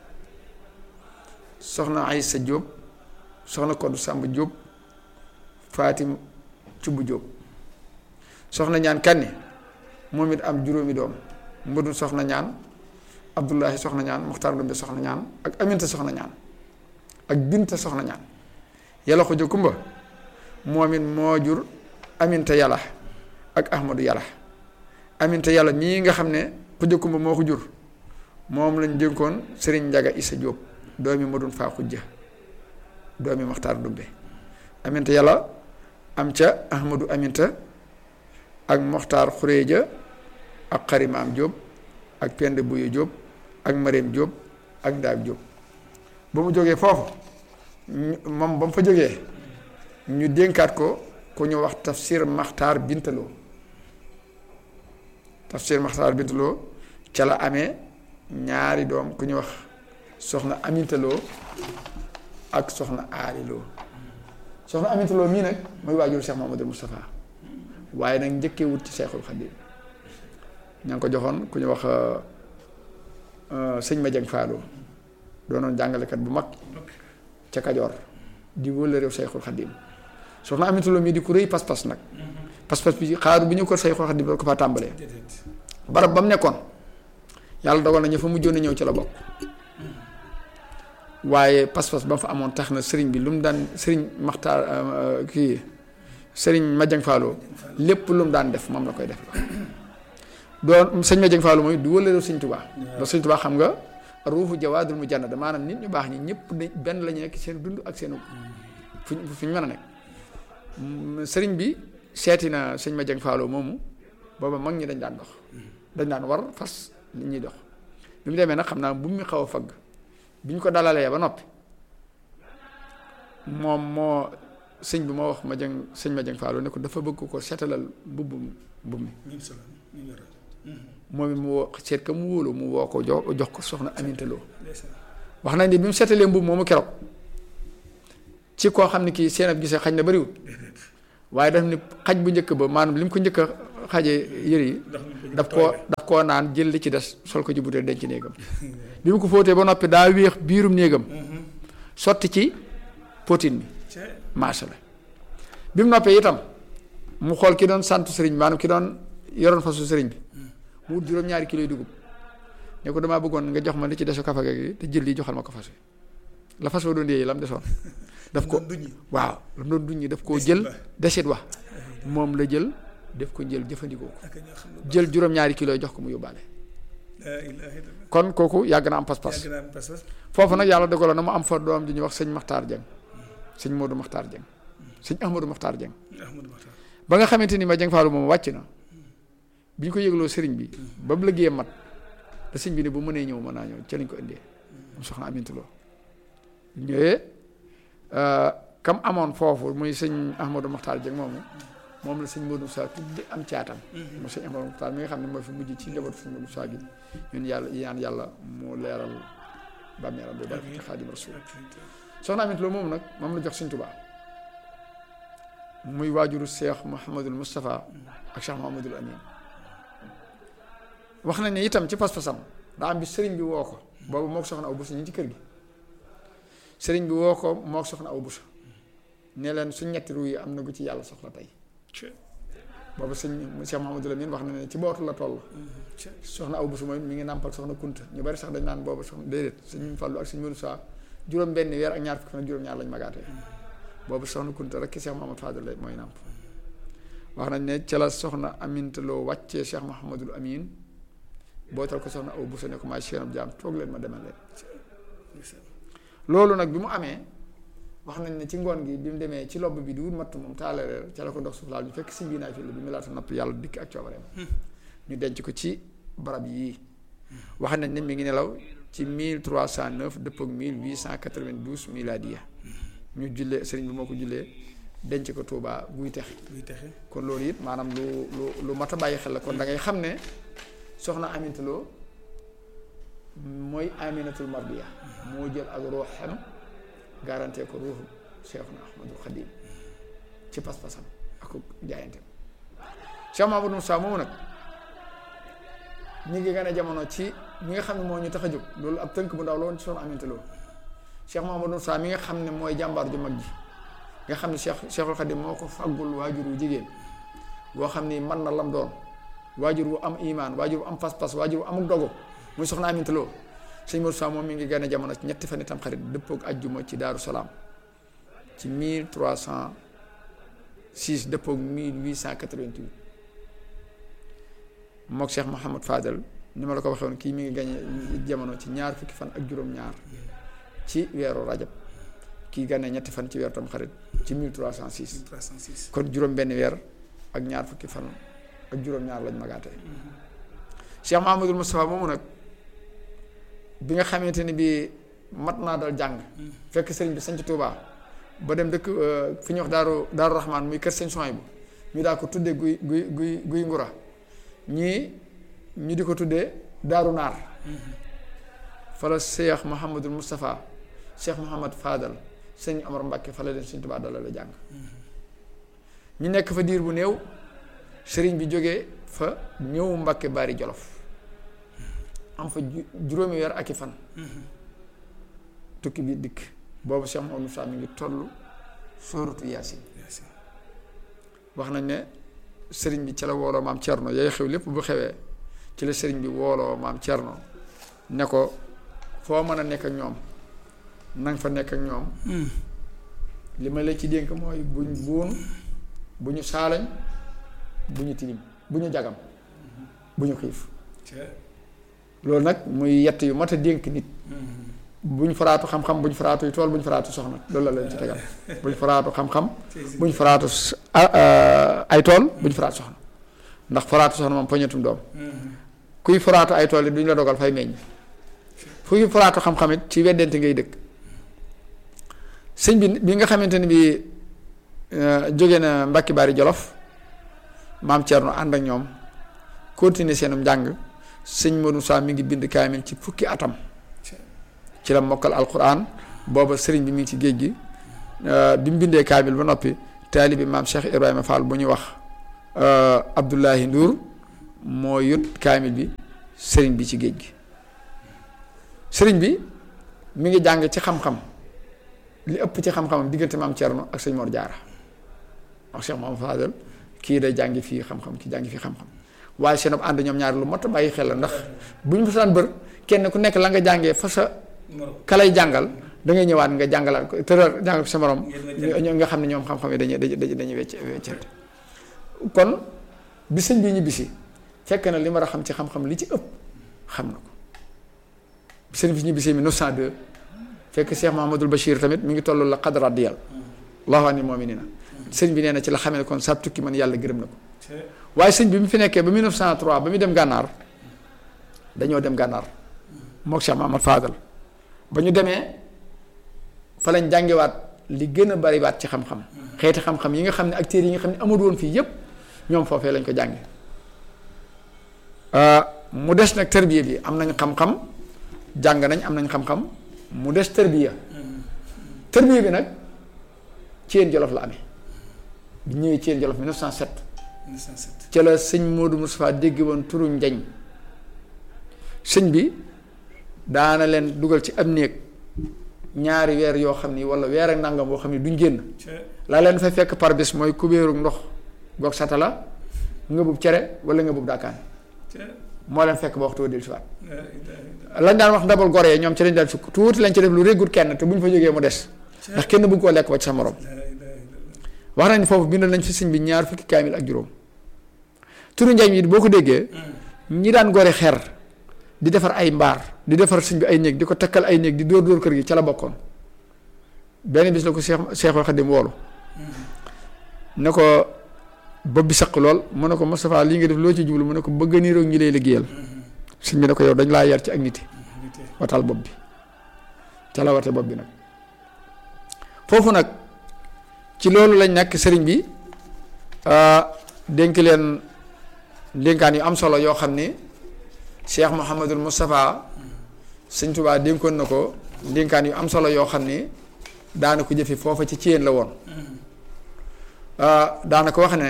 soxna Aysa Jóob soxna Koddu Sàmb Jóob Fatim Cubb Jóob soxna ñaan kanni moom it am juróomi doom mbëdu soxna ñaan Abdullahi soxna ñaan Muxtaar Ndumbe soxna ñaan ak Aminta soxna ñaan ak Binta soxna ñaan yàlla xuja kumba moom it moo jur Aminta yàlla ak Ahmadu yàlla Aminta yàlla mii nga xam ne xuja kumba moo ko jur moom lañ dénkoon Sëriñ Njaga Isa Jóob doomi ma doon faa xujja doomi Muxtaar Ndumbe Aminta yàlla am ca Ahmadu Aminta ak Muxtaar Xureeja ak Xarimaam Jóob ak Pend Buyu Jóob ak Mareem Jóob ak Ndaab Jóob ba mu jógee foofu moom ba mu fa jógee ñu dénkaat ko ku ñu wax tafsir maxtaar bintaloo tafsir maxtaar bintaloo ca la amee ñaari doom ku ñu wax soxna amintaloo ak soxna aaliloo soxna amintaloo mii nag mooy waajur Cheikh Mahamadul Moustapha waaye nag njëkkee wut ci Cheikhul Khadim ña ngi ko joxoon ku ñu wax sëñ ma jëng faaloo doonoon jàngalekat bu mag ca Kajoor di wëla réew Sayxul Xadim soxna Aminta Lo mii di ku rëy pas-pas nag pas-pas bi xaaru bi ñu ko Sayxul Xadim da ko fa tàmbalee barab ba mu nekkoon yàlla dogal na ñu fa mujjoon a ñëw ci la bokk waaye pas-pas ba mu fa amoon tax na sëriñ bi lu mu daan sëriñ maxtaar kii sëriñ Madiang Fallou lépp lu mu daan def moom la koy def doon sëñ Madiang Fallou mooy du wëla réew sëñ Tubaa ndax sëñ Tubaa xam nga ruufu jawaadul mu jannada maanaam nit ñu baax ñi ñëpp de benn la ñu nekk seen dund ak seen fu ñu fu ñu mën a nekk sëriñ bi seeti na sëñ ma jëng faaloo moomu booba mag ñi dañ daan dox dañ daan war fas nit ñuy dox bi mu demee nag xam naa bu mu xaw a fagg bi ñu ko dalalee ba noppi moom moo sëñ bi moo wax ma jëng sëñ ma jëng faaloo ne ko dafa bëgg ko seetalal mbubb mbubb mi moom it mu woo seet ka mu wóolu mu woo ko jox jox ko soxna Aminta Lo wax nañ ni bi mu seetalee mbubb moomu keroog ci koo xam ne kii seen ab gisee xaj na bariwul waaye daf ni xaj bu njëkk ba maanaam li mu ko njëkk a xaje yëre yi daf koo daf koo naan jël li ci des sol ko ci butéel denc néegam bi mu ko fóotee ba noppi daa wéex biirum néegam sotti ci potin bi marché la bi mu noppee itam mu xool ki doon sant sëriñ bi maanaam ki doon yoroon fasu sëriñ bi mu wut juróom-ñaari kilo yu dugub ne ko damaa bëggoon nga jox ma li ci desu kafa gi te jël lii joxal ma ko fas wi la fas wa doon yéey la mu desoon daf ko waaw la mu doon duñi daf koo jël desit wax moom la jël def ko jël jëfandikoo ko jël juróom-ñaari kilo jox ko mu yóbbaale kon kooku yàgg na am pas-pas foofu nag yàlla dogaloon na mu am fa doom ji ñuy wax sëñ Maxtaar Jeng sëñ Modou Maxtaar Jeng sëñ Ahmadou Maxtaar Jeng ba nga xamante ni ma Jeng Faalu moom wàcc na bi ñu ko yëgloo sëriñ bi ba mu liggéeyee mat da sëñ bi ne bu mënee ñëw mën naa ñëw ca lañ ko indee mu soxna Aminta Lo ñëwee kam amoon foofu muy sëñ Ahmadou Maxtaar Jeng moomu moom la sëñ Modou Sa tudde am caatam mu sëñ Ahmadou Maxtaar mi nga xam ne mooy fi mujj ci njabootu sëñ Modou Sa gi ñun yàlla yaan yàlla mu leeral bàmmeeram bi barke Xaadim Rasuul soxna Aminta Lo moom nag moom la jox sëñ Tuubaa muy waajuru Cheikh Mouhamadul Moustapha ak Cheikh Mouhamadul Amin wax nañ ne itam ci pas-pasam daa am bi sëriñ bi woo ko boobu moo ko soxna aw busa ñu ci kër gi sëriñ bi woo ko moo ko soxna aw busa ne leen su ñetti ru yi am na gu ci yàlla soxla tey boobu sëñ Cheikh Mouhamadou Lamine wax na ne ci bootu la toll soxna aw busa mooy mi ngi nàmpal soxna kunta ñu bari sax dañ naan boobu soxna déedéet sëñ Fallu ak sëñ Modou Sa juróom benn weer ak ñaar fukki fan juróom ñaar lañ magaatee boobu soxna kunta rek ki Cheikh Mouhamadou Fadel la mooy nàmp wax nañ ne ca la soxna Aminta Lo wàccee Cheikh Mouhamadul Amin bootal ko soxna aw busa ne ko maay seenam jaam toog leen ma demal leen loolu nag bi mu amee wax nañ ne ci ngoon gi bi mu demee ci lobb bi di wut matt moom taalereer ca la ko ndox suuf laal ñu fekk si bii naa fi la bi mu laata napp yàlla dikk ak coobareem ñu denc ko ci barab yii wax nañ ne mi ngi nelaw ci 1309 dëpp ak 1892 miladiya ñu jullee sëriñ bi moo ko jullee denc ko Touba buy texe kon loolu it maanaam lu lu lu mat a bàyyi xel la kon da ngay xam ne soxna Aminta Lo mooy Aminatul Mardiya moo jël ak ruuxam garanté ko ruuxu Cheikhuna Ahmadul Xadim ci pas-pasam ak jaayanteem Cheikh Mamadou Moussa moomu nag ñu ngi gën a jamono ci mi nga xam ne moo ñu tax a jóg loolu ab tënk bu ndaw la woon ci soxna Aminta Lo Cheikh Mamadou Moussa mi nga xam ne mooy jàmbaar ju mag ji nga xam ne Cheikh Cheikhul Xadim moo ko faggul waajur wu jigéen boo xam ni man na lam doon waajur wu am imaan waajur wu am pas-pas waajur wu amuk dogu muy soxna Aminta Lo sëñ Modou Sa moom mi ngi gane jamono ci ñetti fan itam xarit dëppook ajjuma ci Daaru Salaam ci 1306 dëppook 1888 mook Cheikh Mouhamad Fadel ni ma la ko waxee woon kii mi ngi gane jamono ci ñaar fukki fan ak juróom-ñaar ci weeru rajab kii gane ñetti fan ci weeru tam xarit ci 1306 306 kon juróom benn weer ak ñaar fukki fan ak juróom-ñaar lañ magaatee Cheikh Mahamadul Moustapha moomu nag bi nga xamante ni bi mat naa dal jàng fekk sëriñ bi sanc Touba ba dem dëkk fi ñuy wax daaru daaru Rahman muy kër sëñ Soy bu ñu daa ko tuddee guy guy guy guy ngura ñii ñu di ko tuddee daaru naar fa la Cheikh Mahamadul Moustapha Cheikh Mouhamad Fadal sëñ Omar Mbacke fa la leen sëñ Touba dalal la jàng ñu nekk fa diir bu néew sëriñ bi jógee fa ñëw Mbacke Bari Jolof am fa ju- juróomi weer ak i fan tukki bi dikk boobu Cheikh Mouhamadou Moussa mi ngi toll sóoratu Yaasin wax nañ ne sëriñ bi ci la wooloo maam Thierno yooyu xew lépp bu xewee ci la sëriñ bi wooloo maam Thierno ne ko foo mën a nekk ak ñoom nang fa nekk ak ñoom li ma la ci dénk mooy buñ buun bu ñu saalañ bu ñu tilim bu ñu jagam bu ñu xiif loolu nag muy yett yu mat a dénk nit bu ñu faraatu xam-xam bu ñu faraatu tool bu ñu faraatu soxna loolu la leen ci tegal bu ñu faraatu xam-xam bu ñu faraatu s- a- a- ay tool bu ñu faraatu soxna ndax faraatu soxna moom poñetum doom kuy faraatu ay tool yi duñ la dogal fay meññ fuy faraatu xam-xam it ci weddente ngay dëkk sëñ bi bi nga xamante ni bi euh, jóge na Mbàkke Bari Jolof maam Thierno ànd ak ñoom continuer seenum njàng sëñ Modou Sa mi ngi bind kaamil ci fukki atam ci la mokkal alquran booba sëriñ bi mi ngi ci géej gi euh, bi mu bindee kaamil ba noppi taalibi maam Cheikh Ibrahima Fall bu ñuy wax euh, Abdoulahi Ndour moo yut kaamil bi sëriñ bi ci géej gi sëriñ bi mi ngi jàng ci xam-xam li ëpp ci xam-xamam diggante maam Thierno ak sëñ Mor Diarra ak Cheikh Mamadou Fadel kii day jàngi fii xam-xam kii jàngi fii xam-xam waaye seen ànd ñoom ñaar lu mot a bàyyi xel la ndax bu ñu fasaan bër kenn ku nekk la nga jàngee fa sa ka lay jàngal da ngay ñëwaat nga jàngalaat ko tëral jàngal ko sa morom ñu nga xam ne ñoom xam-xam yi dañuy dañuy dañuy wecc weccante kon bi sëñ bi ñibbisi fekk na li ma a xam ci xam-xam li ci ëpp xam na ko bi sëñ bi ñibbisi 1902 fekk Cheikh Mahamadul Bachir tamit mi ngi toll la qadra diyal allahu ani mu'minina sëñ bi nee na ci la xamee ne kon sab tukki man yàlla gërëm na ko waaye sëñ bi mu fi nekkee ba 1903 ba muy dem gànnaar dañoo dem gànnaar mook Cheikh Mahamad Fadal ba ñu demee fa lañ jàngewaat li gën a bariwaat ci xam-xam xeeti xam-xam yi nga xam ne ak téere yi nga xam ne amul woon fii yépp ñoom foofee lañ ko jànge mu des nag tërbiya bi am nañ xam-xam jàng nañ am nañ xam-xam mu des tërbiya tërbiya bi nag ci yéen jolof la amee bi ñëwee ci yéen jolof 1907 1907 ca la sëñ Modou Moustapha dégg woon turu njañ sëñ bi daana leen dugal ci am néeg ñaari weer yoo xam ni wala weer ak nangam boo xam ni duñ génn laa leen fay fekk par bis mooy kubéeru ndox goog satala nga bub cere wala nga bub daakaan moo leen fekk ba waxtu wa dellu si waat lañ daan wax ndabal gore ñoom ci lañ daan sukk tuuti lañ ci def lu réggut kenn te bu ñu fa jógee mu des ndax kenn bëgg koo lekk ba ci sa morom wax nañ foofu bindal nañ fi sëñ bi ñaar fukki kaamil ak juróom turu njañ yi boo ko déggee ñi daan gore xer di defar ay mbaar di defar sëñ bi ay néeg di ko takkal ay néeg di dóor dóor kër gi ca la bokkoon benn bis la ko Cheikh Cheikhul Khadim woolu ne ko bopp bi saq lool mu ne ko Moustapha lii nga def loo ci jublu mu ne ko bëgg niroog ñi lay liggéeyal sëñ bi ne ko yow dañ laa yar ci ak nit watal bopp bi ca la wate bopp bi nag foofu nag ci loolu lañ nekk sëriñ bi dénk leen dénkaan yu am solo yoo xam ni Cheikh Mouhamadul Moustapha sëñ Tuubaa dénkoon na ko dénkaan yu am solo yoo xam ni daana ko jëfe foofa ci ciyeen la woon daana ko wax ne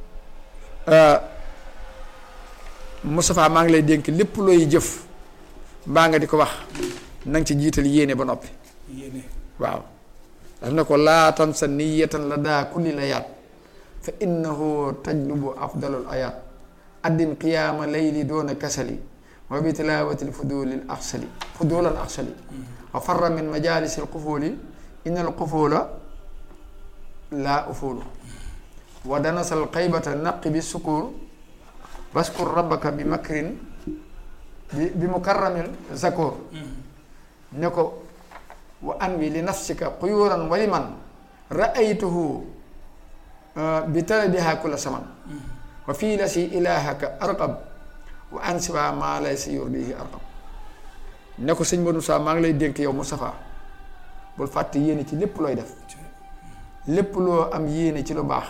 Moustapha maa ngi lay dénk lépp looy jëf mbaa nga di ko wax na nga ci jiital yéene ba noppi waaw daf ne ko laa tansa niyatan la daa kulli la yaat fa innahu tajlubu afdalul ayaat addim qiyaama layli doona kasali wa bi tilawati lfuduli l axsali fudul al axsali wa farra min majalisi alqufuli in alqufula la ufulu wa danasa alxaybata naqi bi sukur waskur rabbaka bi makrin bi bi mukarramil zakur ne ko wa anwi li nafsika quyuran wa liman raaytuhu bi talabiha kulla saman wa fii la si ilahaka arqab wa an siwa maa lay si yurdihi arqab ne ko sëñ Modou Moussa maa ngi lay dénk yow Moustapha bul fàtte yéene ci lépp looy def lépp loo am yéene ci lu baax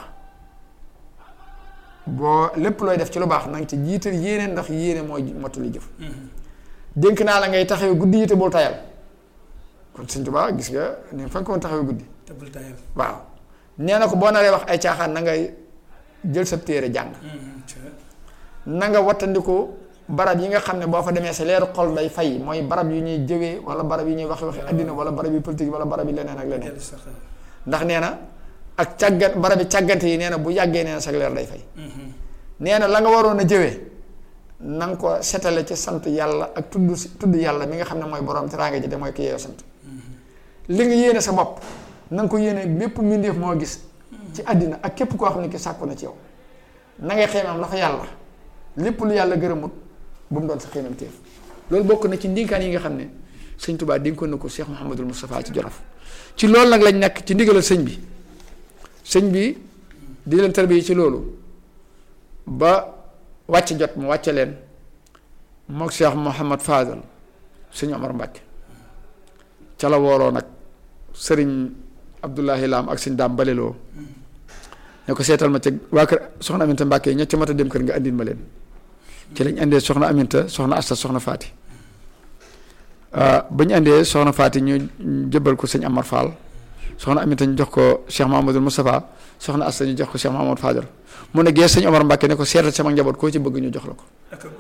boo lépp looy def ci lu baax na nga ci jiital yéene ndax yéene mooy mottali jëf dénk naa la ngay taxawee guddi yi te bul tayal kon sëñ Tuubaa gis nga ni fa nga ko woon taxawee guddi te bul tayal waaw nee na ko boo naree wax ay caaxaan na ngay jël sa téere jàng na nga wattandiku barab yi nga xam ne boo fa demee sa leeru xol day fay mooy barab yu ñuy jëwee wala barab yi ñuy waxe waxe àddina wala barab yi politique wala barab yi leneen ak leneen ndax nee na ak càggat barab yi càggante yi nee na bu yàggee nee na sa leer day fay nee na la nga waroon a jëwee na nga ko setale ci sant yàlla ak tudd tudd yàlla mi nga xam ne mooy borom teraanga ji de mooy ki yeeyo sant li nga yéene sa bopp na nga ko yéene bépp mbindeef moo gis ci àddina ak képp koo xam ne ki sàkku na ci yow na ngay xeemam la fa yàlla lépp lu yàlla gërëmut bu mu doon sa xeemam téef loolu bokk na ci ndinkaan yi nga xam ne sëñ Tuubaa dénkoon na ko Cheikh Mouhamadul Moustapha ci Jolof ci loolu nag lañ nekk ci ndigalal sëñ bi sëñ bi di leen tarbiya ci loolu ba wàcc jot mu wàcce leen mook Cheikh Mouhamad Fadal sëñ Omar Mbàkke ca la wooroo nag sëriñ Abdullahi Lam ak sëñ Daam Baleloo ne ko seetal ma ca waa kër soxna Aminta Mbàkke yi ña ca mat a dem kër nga andil ma leen ci lañ andee soxna Aminta soxna Asta soxna Faati ba ñu andee soxna Faati ñu jëbbal ko sëñ Amar Fall soxna Aminta ñu jox ko Cheikh Mahamadul Moustapha soxna Asta ñu jox ko Cheikh Mahamad Fadal mu ne gees sëñ Omar Mbàkke ne ko seetal sama njaboot koo ci bëgg ñu jox la ko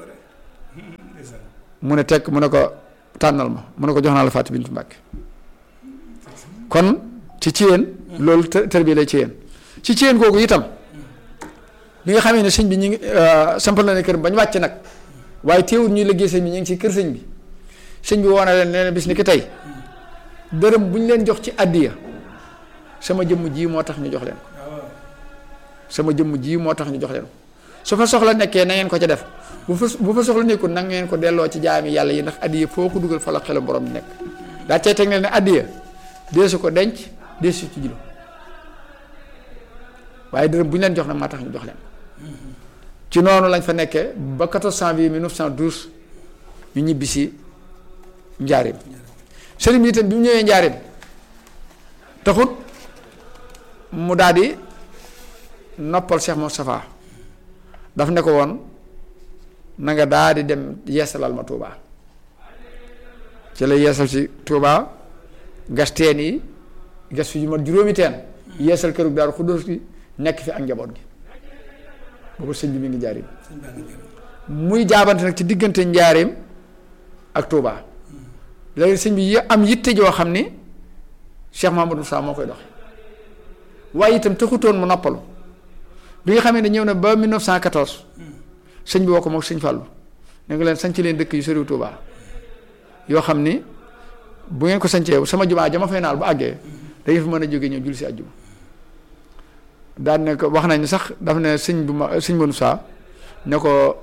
mu ne tekk mu ne ko tànnal ma mu ne ko jox naa la Faati Bintu Mbàkke kon ci ci yéen loolu tër bi lay ci yéen ci ci yéen kooku itam bi nga xamee ne sëñ bi ñu ngi sampal na ne kër bañ wàcc nag waaye teewul ñuy liggéey sëñ bi ñu ngi ci kër sëñ bi sëñ bi woona leen nee na bis ni ki tey dërëm bu ñu leen jox ci àddiya sama jëmm ji moo tax ñu jox leen ko sama jëmm ji moo tax ñu jox leen ko su fa soxla nekkee na ngeen ko ca def bu fa bu fa soxla nekkul na ngeen ko delloo ci jaami yàlla yi ndax àddiya foo ko dugal fa la xelu borom di nekk daa cay teg ne àddiya deesu ko denc deesu ci jilo waaye dërëm bu ñu leen jox nag maa tax ñu jox leen ci noonu lañ fa nekkee ba 14 janvier 1912 ñu ñibbi si njaareem sëriñ bi itam bi mu ñëwee njaareem taxut mu daal di noppal Cheikh Moustapha daf ne ko woon na nga daal di dem yeesalal ma Touba ci la yeesal si Touba gas teen yi gas fi yu mat juróomi teen yeesal këru Daaru Xuddoos gi nekk fi ak njaboot gi boobu sëñ bi mi ngi njaareem muy jaabante nag ci diggante njaareem ak Touba léegi sëñ bi am yitte joo xam ni Cheikh Mahamadou Moussa moo koy doxe waaye itam taxutoon mu noppalu bi nga xamee ne ñëw na ba 1914 sëñ bi woo ko moom sëñ Fallou ne nga leen sanc leen dëkk yu soriw Touba yoo xam ni bu ngeen ko sancee sama jumaa jama fay naal bu àggee da ngeen fi mën a jóge ñëw julli si àjjuma daan ne ko wax nañ sax daf ne sëñ bu ma sëñ Moussa ne ko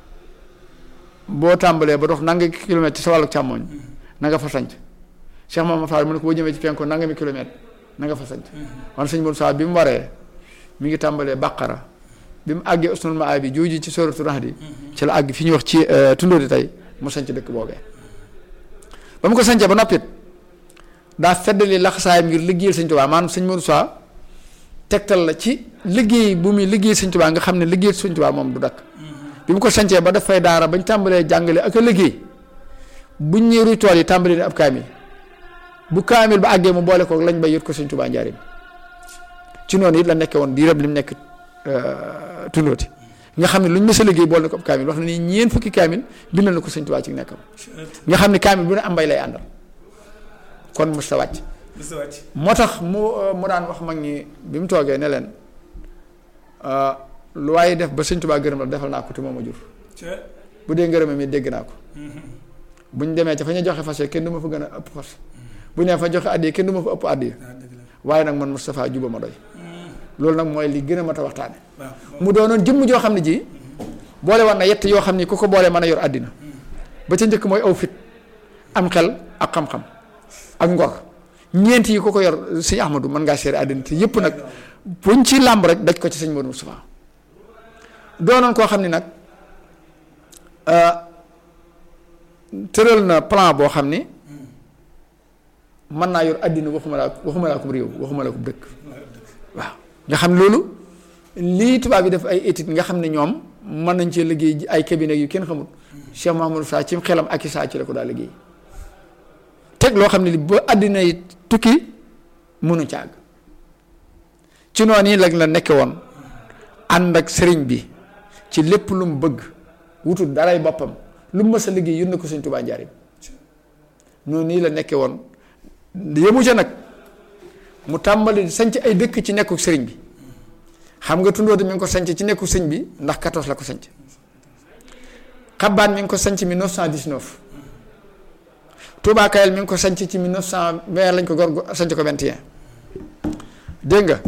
boo tàmbalee ba dox nanga kilomètre ci sa wàllu càmmoñ na nga fa sanc Cheikh Mamadou Fall mu ne ko boo jëmee ci penku nanga mi kilomètre na nga fa sanc wan sëñ Moussa bi mu waree mi ngi tàmbalee bàqara bi mu àggee usnul ma bi jooju ci soratu Rahdi ci la àgg fi ñuy wax ci tundóo di tey mu sanc dëkk boobee ba mu ko sancee ba noppit daa feddali laxasaayam ngir liggéeyal sëñ Tuubaa maanaam sëñ Moussa tegtal la ci liggéey bu muy liggéey sëñ Tuubaa nga xam ne liggéey sëñ Tuubaa moom du dakk bi mu ko sancee ba daf fay daara bañ tàmbalee jàngale ak a liggéey buñ ñëwee tool yi tàmbali ne ab kaamil bu kaamil ba àggee mu boole ko lañ bay yot ko sëñ Tuubaa njaarim ci noonu it la nekkee woon diirab li mu nekk tundooti nga xam ne luñ mës a liggéey boole na ko ab kaamil wax na ni ñeent fukki kaamil bindal na ko sëñ Tuubaa ci nekkam nga xam ne kaamil bu ne am mbay lay àndal kon mës ta wàcc moo tax mu mu daan wax mag ñi bi mu toogee ne leen lu waaye def ba sëñ Tuubaa gërëm la defal naa ko te moom a jur bu dee ngërëmam mi dégg naa ko bu ñu demee ca fa ñu joxe fas kenn du ma fa gën a ëpp fas bu ñu nee fa joxe addiya kenn du ma fa ëpp addiya waaye nag man Moustapha juba ma doy loolu nag mooy li gën a mat a waxtaane mu doonoon jëmm joo xam ne ji boole war na yett yoo xam ni ku ko boole mën a yor àddina ba ca njëkk mooy aw fit am xel ak xam-xam ak ngor ñeent yi ku ko yor sëñ Ahmadou mën ngaa seere àddina te yëpp nag buñ ci làmb rek daj ko ci sëñ Modou Moustapha doonoon koo xam ni nag tëral na plan boo xam ni mën naa yor àddina waxuma laa waxuma laa ko réew waxuma laa ko dëkk waaw nga xam loolu lii tubaab yi def ay études nga xam ne ñoom mën nañ cee liggéey ji ay cabinet yu kenn xamul Cheikh Mahamadou Sa ci xelam ak i saa ci la ko daa liggéey teg loo xam ne li ba àddina yi tukki mënu ca àgg ci noonu yi lag la nekke woon ànd ak sëriñ bi ci lépp lu mu bëgg wutul daray boppam lu mu mës a liggéey yónnee ko Sëñ Tuubaa njaarim noonu nii la nekke woon yemu ca nag mu tàmbali sanc ay dëkk ci nekku sëriñ bi xam nga tundóote mi ngi ko sanc ci nekku sëñ bi ndax 14 la ko sanc xabbaan mi ngi ko sanc 1919 Touba Kayel mi ngi ko sanc ci 1920 lañ ko gor sanc ko 21 dégg nga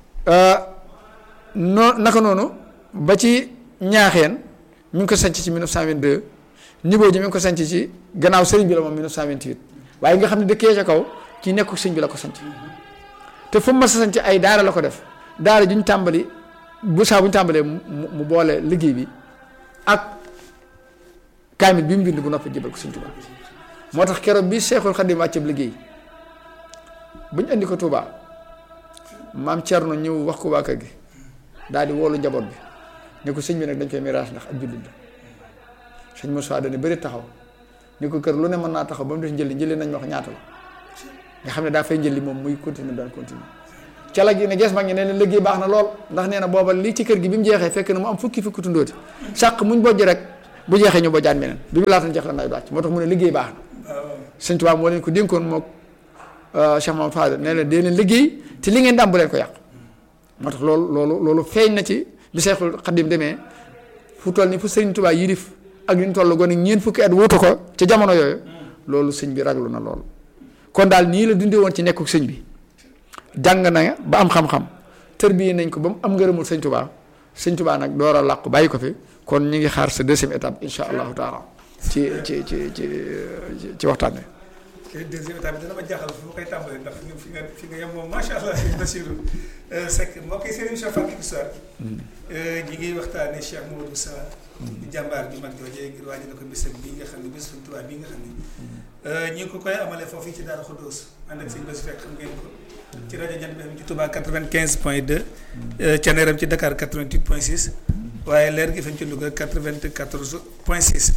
noo naka noonu ba ci ñaaxeen mi ngi ko sanc ci 1922 niveau ji mi ngi ko sanc ci gannaaw sëriñ bi la moom 1928 waaye nga xam ne dëkkee ca kaw ci nekku sëñ bi la ko sanc te fu mu mas a sanc ay daara la ko def daara ju ñu tàmbali bu saa bu ñu tàmbalee mu mu boole liggéey bi ak kaamil bi mu bind bu noppi jëbal ko Sëñ Tuubaa moo tax keroog bi Seexul Xadim wàcceeb liggéey bu ñu indi ko Tuubaa maam Cerno ñëw wax ko waa kër gi daal di woolu njaboot bi ne ko sëñ bi nag dañ koy miraas ndax ab jullit la sëñ Moussa dana bëri taxaw ni ko kër lu ne mën naa taxaw ba mu des njëli njëli nañ ma wax ñaata la nga xam ne daa fay njëli moom muy continuer daan continuer ca la gi ne gees mag ñi ne leen liggéey baax na lool ndax nee na booba lii ci kër gi bi mu jeexee fekk na mu am fukki fukki tundóoti sàq muñ bojj rek bu jeexee ñu bojjaan meneen bi mu laatan jeex la nawet wàcc moo tax mu ne liggéey baax na sëñ Tuubaa moo leen ko dénkoon mook Cheikh Mamadou Fadel ne leen dee leen liggéey te li ngeen dam bu leen ko yàq moo tax loolu loolu loolu feeñ na ci bi Seexul Xadim demee fu toll ni fu sëñ Tuubaa yilif ak li ñu toll gone ñeent fukki at wuutu ko ca jamono yooyu loolu sëñ bi raglu na lool kon daal nii la dundee woon ci nekkuk sëñ bi jàng na ba am xam-xam tërbiye nañ ko ba mu am ngërëmul sëñ Tuubaa sëñ Tuubaa nag door a làqu bàyyi ko fi kon ñu ngi xaar sa deuxième étape insha allahu taala ci ci ci ci ci waxtaan wi. te deuxième étape bi dana ma jaaxal fu ma koy tàmbalee ndax fi nga fi nga yem moom macha allah sëñ Bassirou Seck mbokk yi seen émission Fàttaliku Histoire ñi ngi waxtaanee Cheikh Mamadou Sa di jàmbaar bi mag joojee ngir waajal ko bisam bii nga xam ne bés Sëñ Tuubaa bii nga xam ne ñi ngi ko koy amalee foofu ci Daara Khoudoss ànd ak sëñ Bassirou Seck xam ngeen ko ci rajo Jant bi ci Touba 95 point 2 Thiéniere ci Dakar 88 point 6 waaye leer gi fañ ci Louga 94 point 6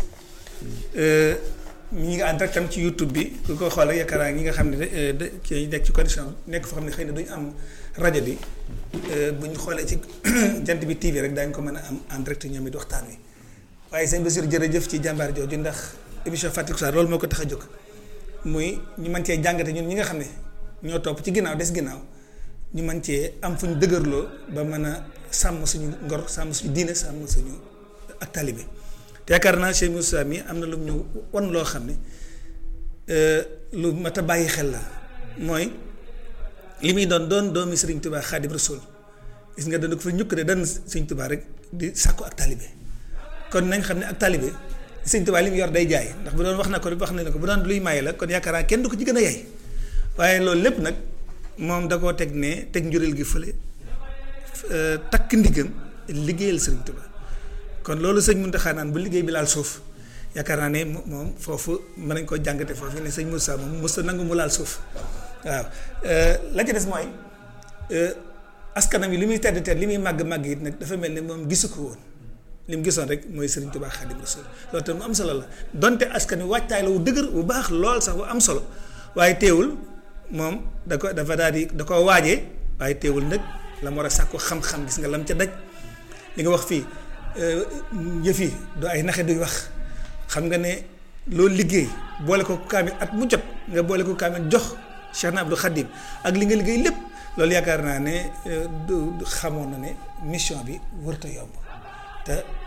ñi nga ànd rek tam ci YouTube bi ku ko xoolee yaakaar naa ñi nga xam ne de ci nekk ci condition nekk foo xam ne xëy na duñu am rajo bi bu ñu xoolee ci jant bi TV rek daañu ko mën a am en direct ñoom it waxtaan wi waaye sëñ Bassirou jërëjëf ci jàmbaar jooju ndax émission Fàttaliku Histoire loolu moo ko tax a jóg muy ñu mën cee jàngate ñun ñi nga xam ne ñoo topp ci ginnaaw des ginnaaw ñu mën cee am fu ñu dëgërloo ba mën a sàmm suñu ngor sàmm suñu diine sàmm suñu ak talibé te yaakaar naa Cheikh Moussa mi am na lu ñu wan loo xam ne lu mat a bàyyi xel la mooy li muy doon doon doomi Sëriñ Tuubaa Xaadim Rasuul gis nga dana ko fa ñukk de dan Sëriñ Tuubaa rek di sàkku ak talibé kon nañ xam ne ak talibé Sëriñ Tuubaa li mu yor day jaay ndax bu doon wax na ko wax na ne ko bu doon luy maye la kon yaakaar naa kenn du ko ci gën a yay waaye loolu lépp nag moom da koo teg ne teg njureel gi fële takk ndigam liggéeyal Sëriñ Tuubaa kon loolu sëñ Mountakha naan bu liggéey bi laal suuf yaakaar naa ne moom foofu mën nañ koo jàngate foofu ne sëñ Moussa moom mos nangu mu laal suuf waaw la ca des mooy askanam yi li muy tedd tedd li muy màgg màgg it nag dafa mel ne moom gisu ko woon li mu gisoon rek mooy Sëriñ Tuubaa Xaadim Rasuul loolu tam mu am solo la donte askan wi waajtaay la wu dëgër bu baax lool sax bu am solo waaye teewul moom da ko dafa daal di da koo waajee waaye teewul nag la mu war a sàkku xam-xam gis nga lam ca daj li nga wax fii yëf yi du ay naxe duy wax xam nga ne loolu liggéey boole ko kaamil at mu jot nga boole ko kaamil jox Cheikh na Abdou Khadim ak li nga liggéey lépp loolu yaakaar naa ne du xamoon na ne mission bi wërta yomb te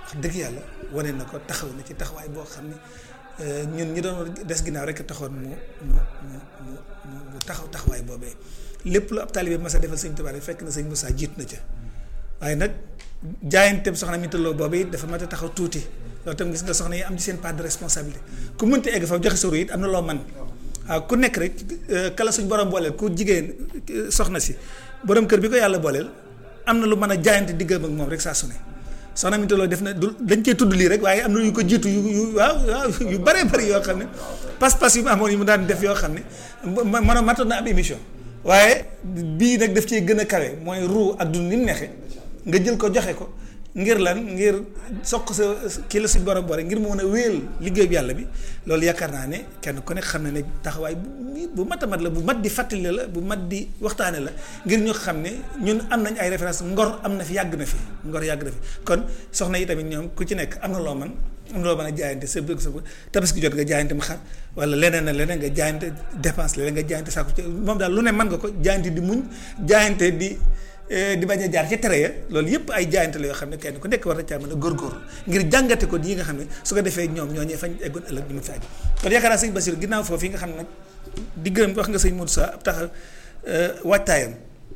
wax dëgg yàlla wane na ko taxaw na ci taxawaay boo xam ne ñun ñi doon des ginnaaw rek taxoon mu mu mu mu mu taxaw taxawaay boobee lépp lu ab taalibe mas a defal sëñ Tuubaa rek fekk na sëñ Moussa jiit na ca waaye nag jaayanteem soxna mi tëlloo boobu it dafa mat a taxaw tuuti loolu tam gis nga soxna yi am ci seen part de responsabilité ku mënta egg fa joxe soro it am na loo man waaw ku nekk rek kala suñ borom booleel ku jigéen soxna si borom kër bi ko yàlla booleel am na lu mën a jaayante diggam ak moom rek saa su ne soxna mi tëlloo def na du dañ cee tudd lii rek waaye am na yu ko jiitu yu yu waaw waaw yu bëree bëri yoo xam ne pas-pas yu mu amoon yu mu daan def yoo xam ne mën a matoon na am émission waaye bii nag daf cee gën a kawe mooy ruu ak dund ni mu neexee nga jël ko joxe ko ngir lan ngir soq sa kii la suñ borom boole ngir mu mën a wéel liggéey bi yàlla bi loolu yaakaar naa ne kenn ku nekk xam na ne taxawaay bu bu mat a mat la bu mat di fàttali la bu mat di waxtaane la ngir ñu xam ne ñun am nañ ay référence ngor am na fi yàgg na fi ngor yàgg na fi kon soxna yi tamit ñoom ku ci nekk am na loo man am na loo mën a jaayante sa bëgg sa bëgg tabaski jot nga jaayante mu xar wala leneen na leneen nga jaayante dépense leneen nga jaayante saako ci moom daal lu ne mën nga ko jaayante di muñ jaayante di di bañ a jaar ci tere ya loolu yëpp ay jaayante la yoo xam ne kenn ku nekk war na caa mën a góorgóorlu ngir jàngate ko yi nga xam ne su ko defee ñoom ñoo ñee fañ eggoon ëllëg ñu mu fi àgg kon yaakaar naa sëñ Basiru ginnaaw foofu yi nga xam ne nag di gërëm wax nga sëñ Modou Sa ab tax waajtaayam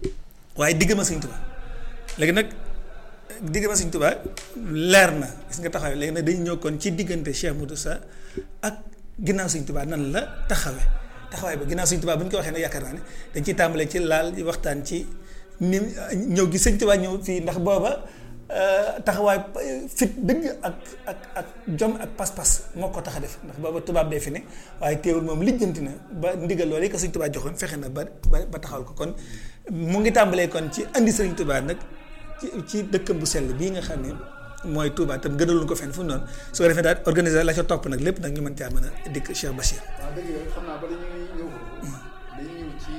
waaye digg ma sëñ Tuubaa léegi nag digg ma sëñ Tuubaa leer na gis nga taxawee léegi nag dañu ñëw kon ci diggante Cheikh Modou Sa ak ginnaaw sëñ Tuubaa nan la taxawee taxawaay ba ginnaaw sëñ Tuubaa bu ñu ko waxee nag yaakaar naa ne dañ ciy tàmbalee ci laal waxtaan ci ni ñëw gi sëñ Tuubaa ñëw fii ndax booba taxawaay fit dëgg ak ak ak jom ak pas-pas moo ko tax a def ndax booba tubaab bee fi ne waaye teewul moom lijjanti na ba ndigal loolu yi ko sëñ Tuubaa joxoon fexe na ba ba taxawal ko kon mu ngi tàmbalee kon ci andi sëñ Tuubaa nag ci ci dëkkam bu sell bii nga xam ne mooy Touba tam gënaluñ ko fenn fu mu noonu su ko defee daal organiser la ca topp nag lépp nag ñu mën caa mën a dikk Cheikh Bachir. waaw dëgg la xam naa bala ñuy ñëw foofu dañuy ñëw ci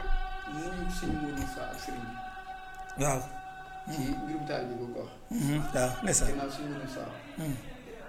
muñu sëñ Modou Sa ak sëriñ bi waaw. ci mbirum taal bi boo ko wax waaw ndeysaan ginnaaw sëñ Modou Sa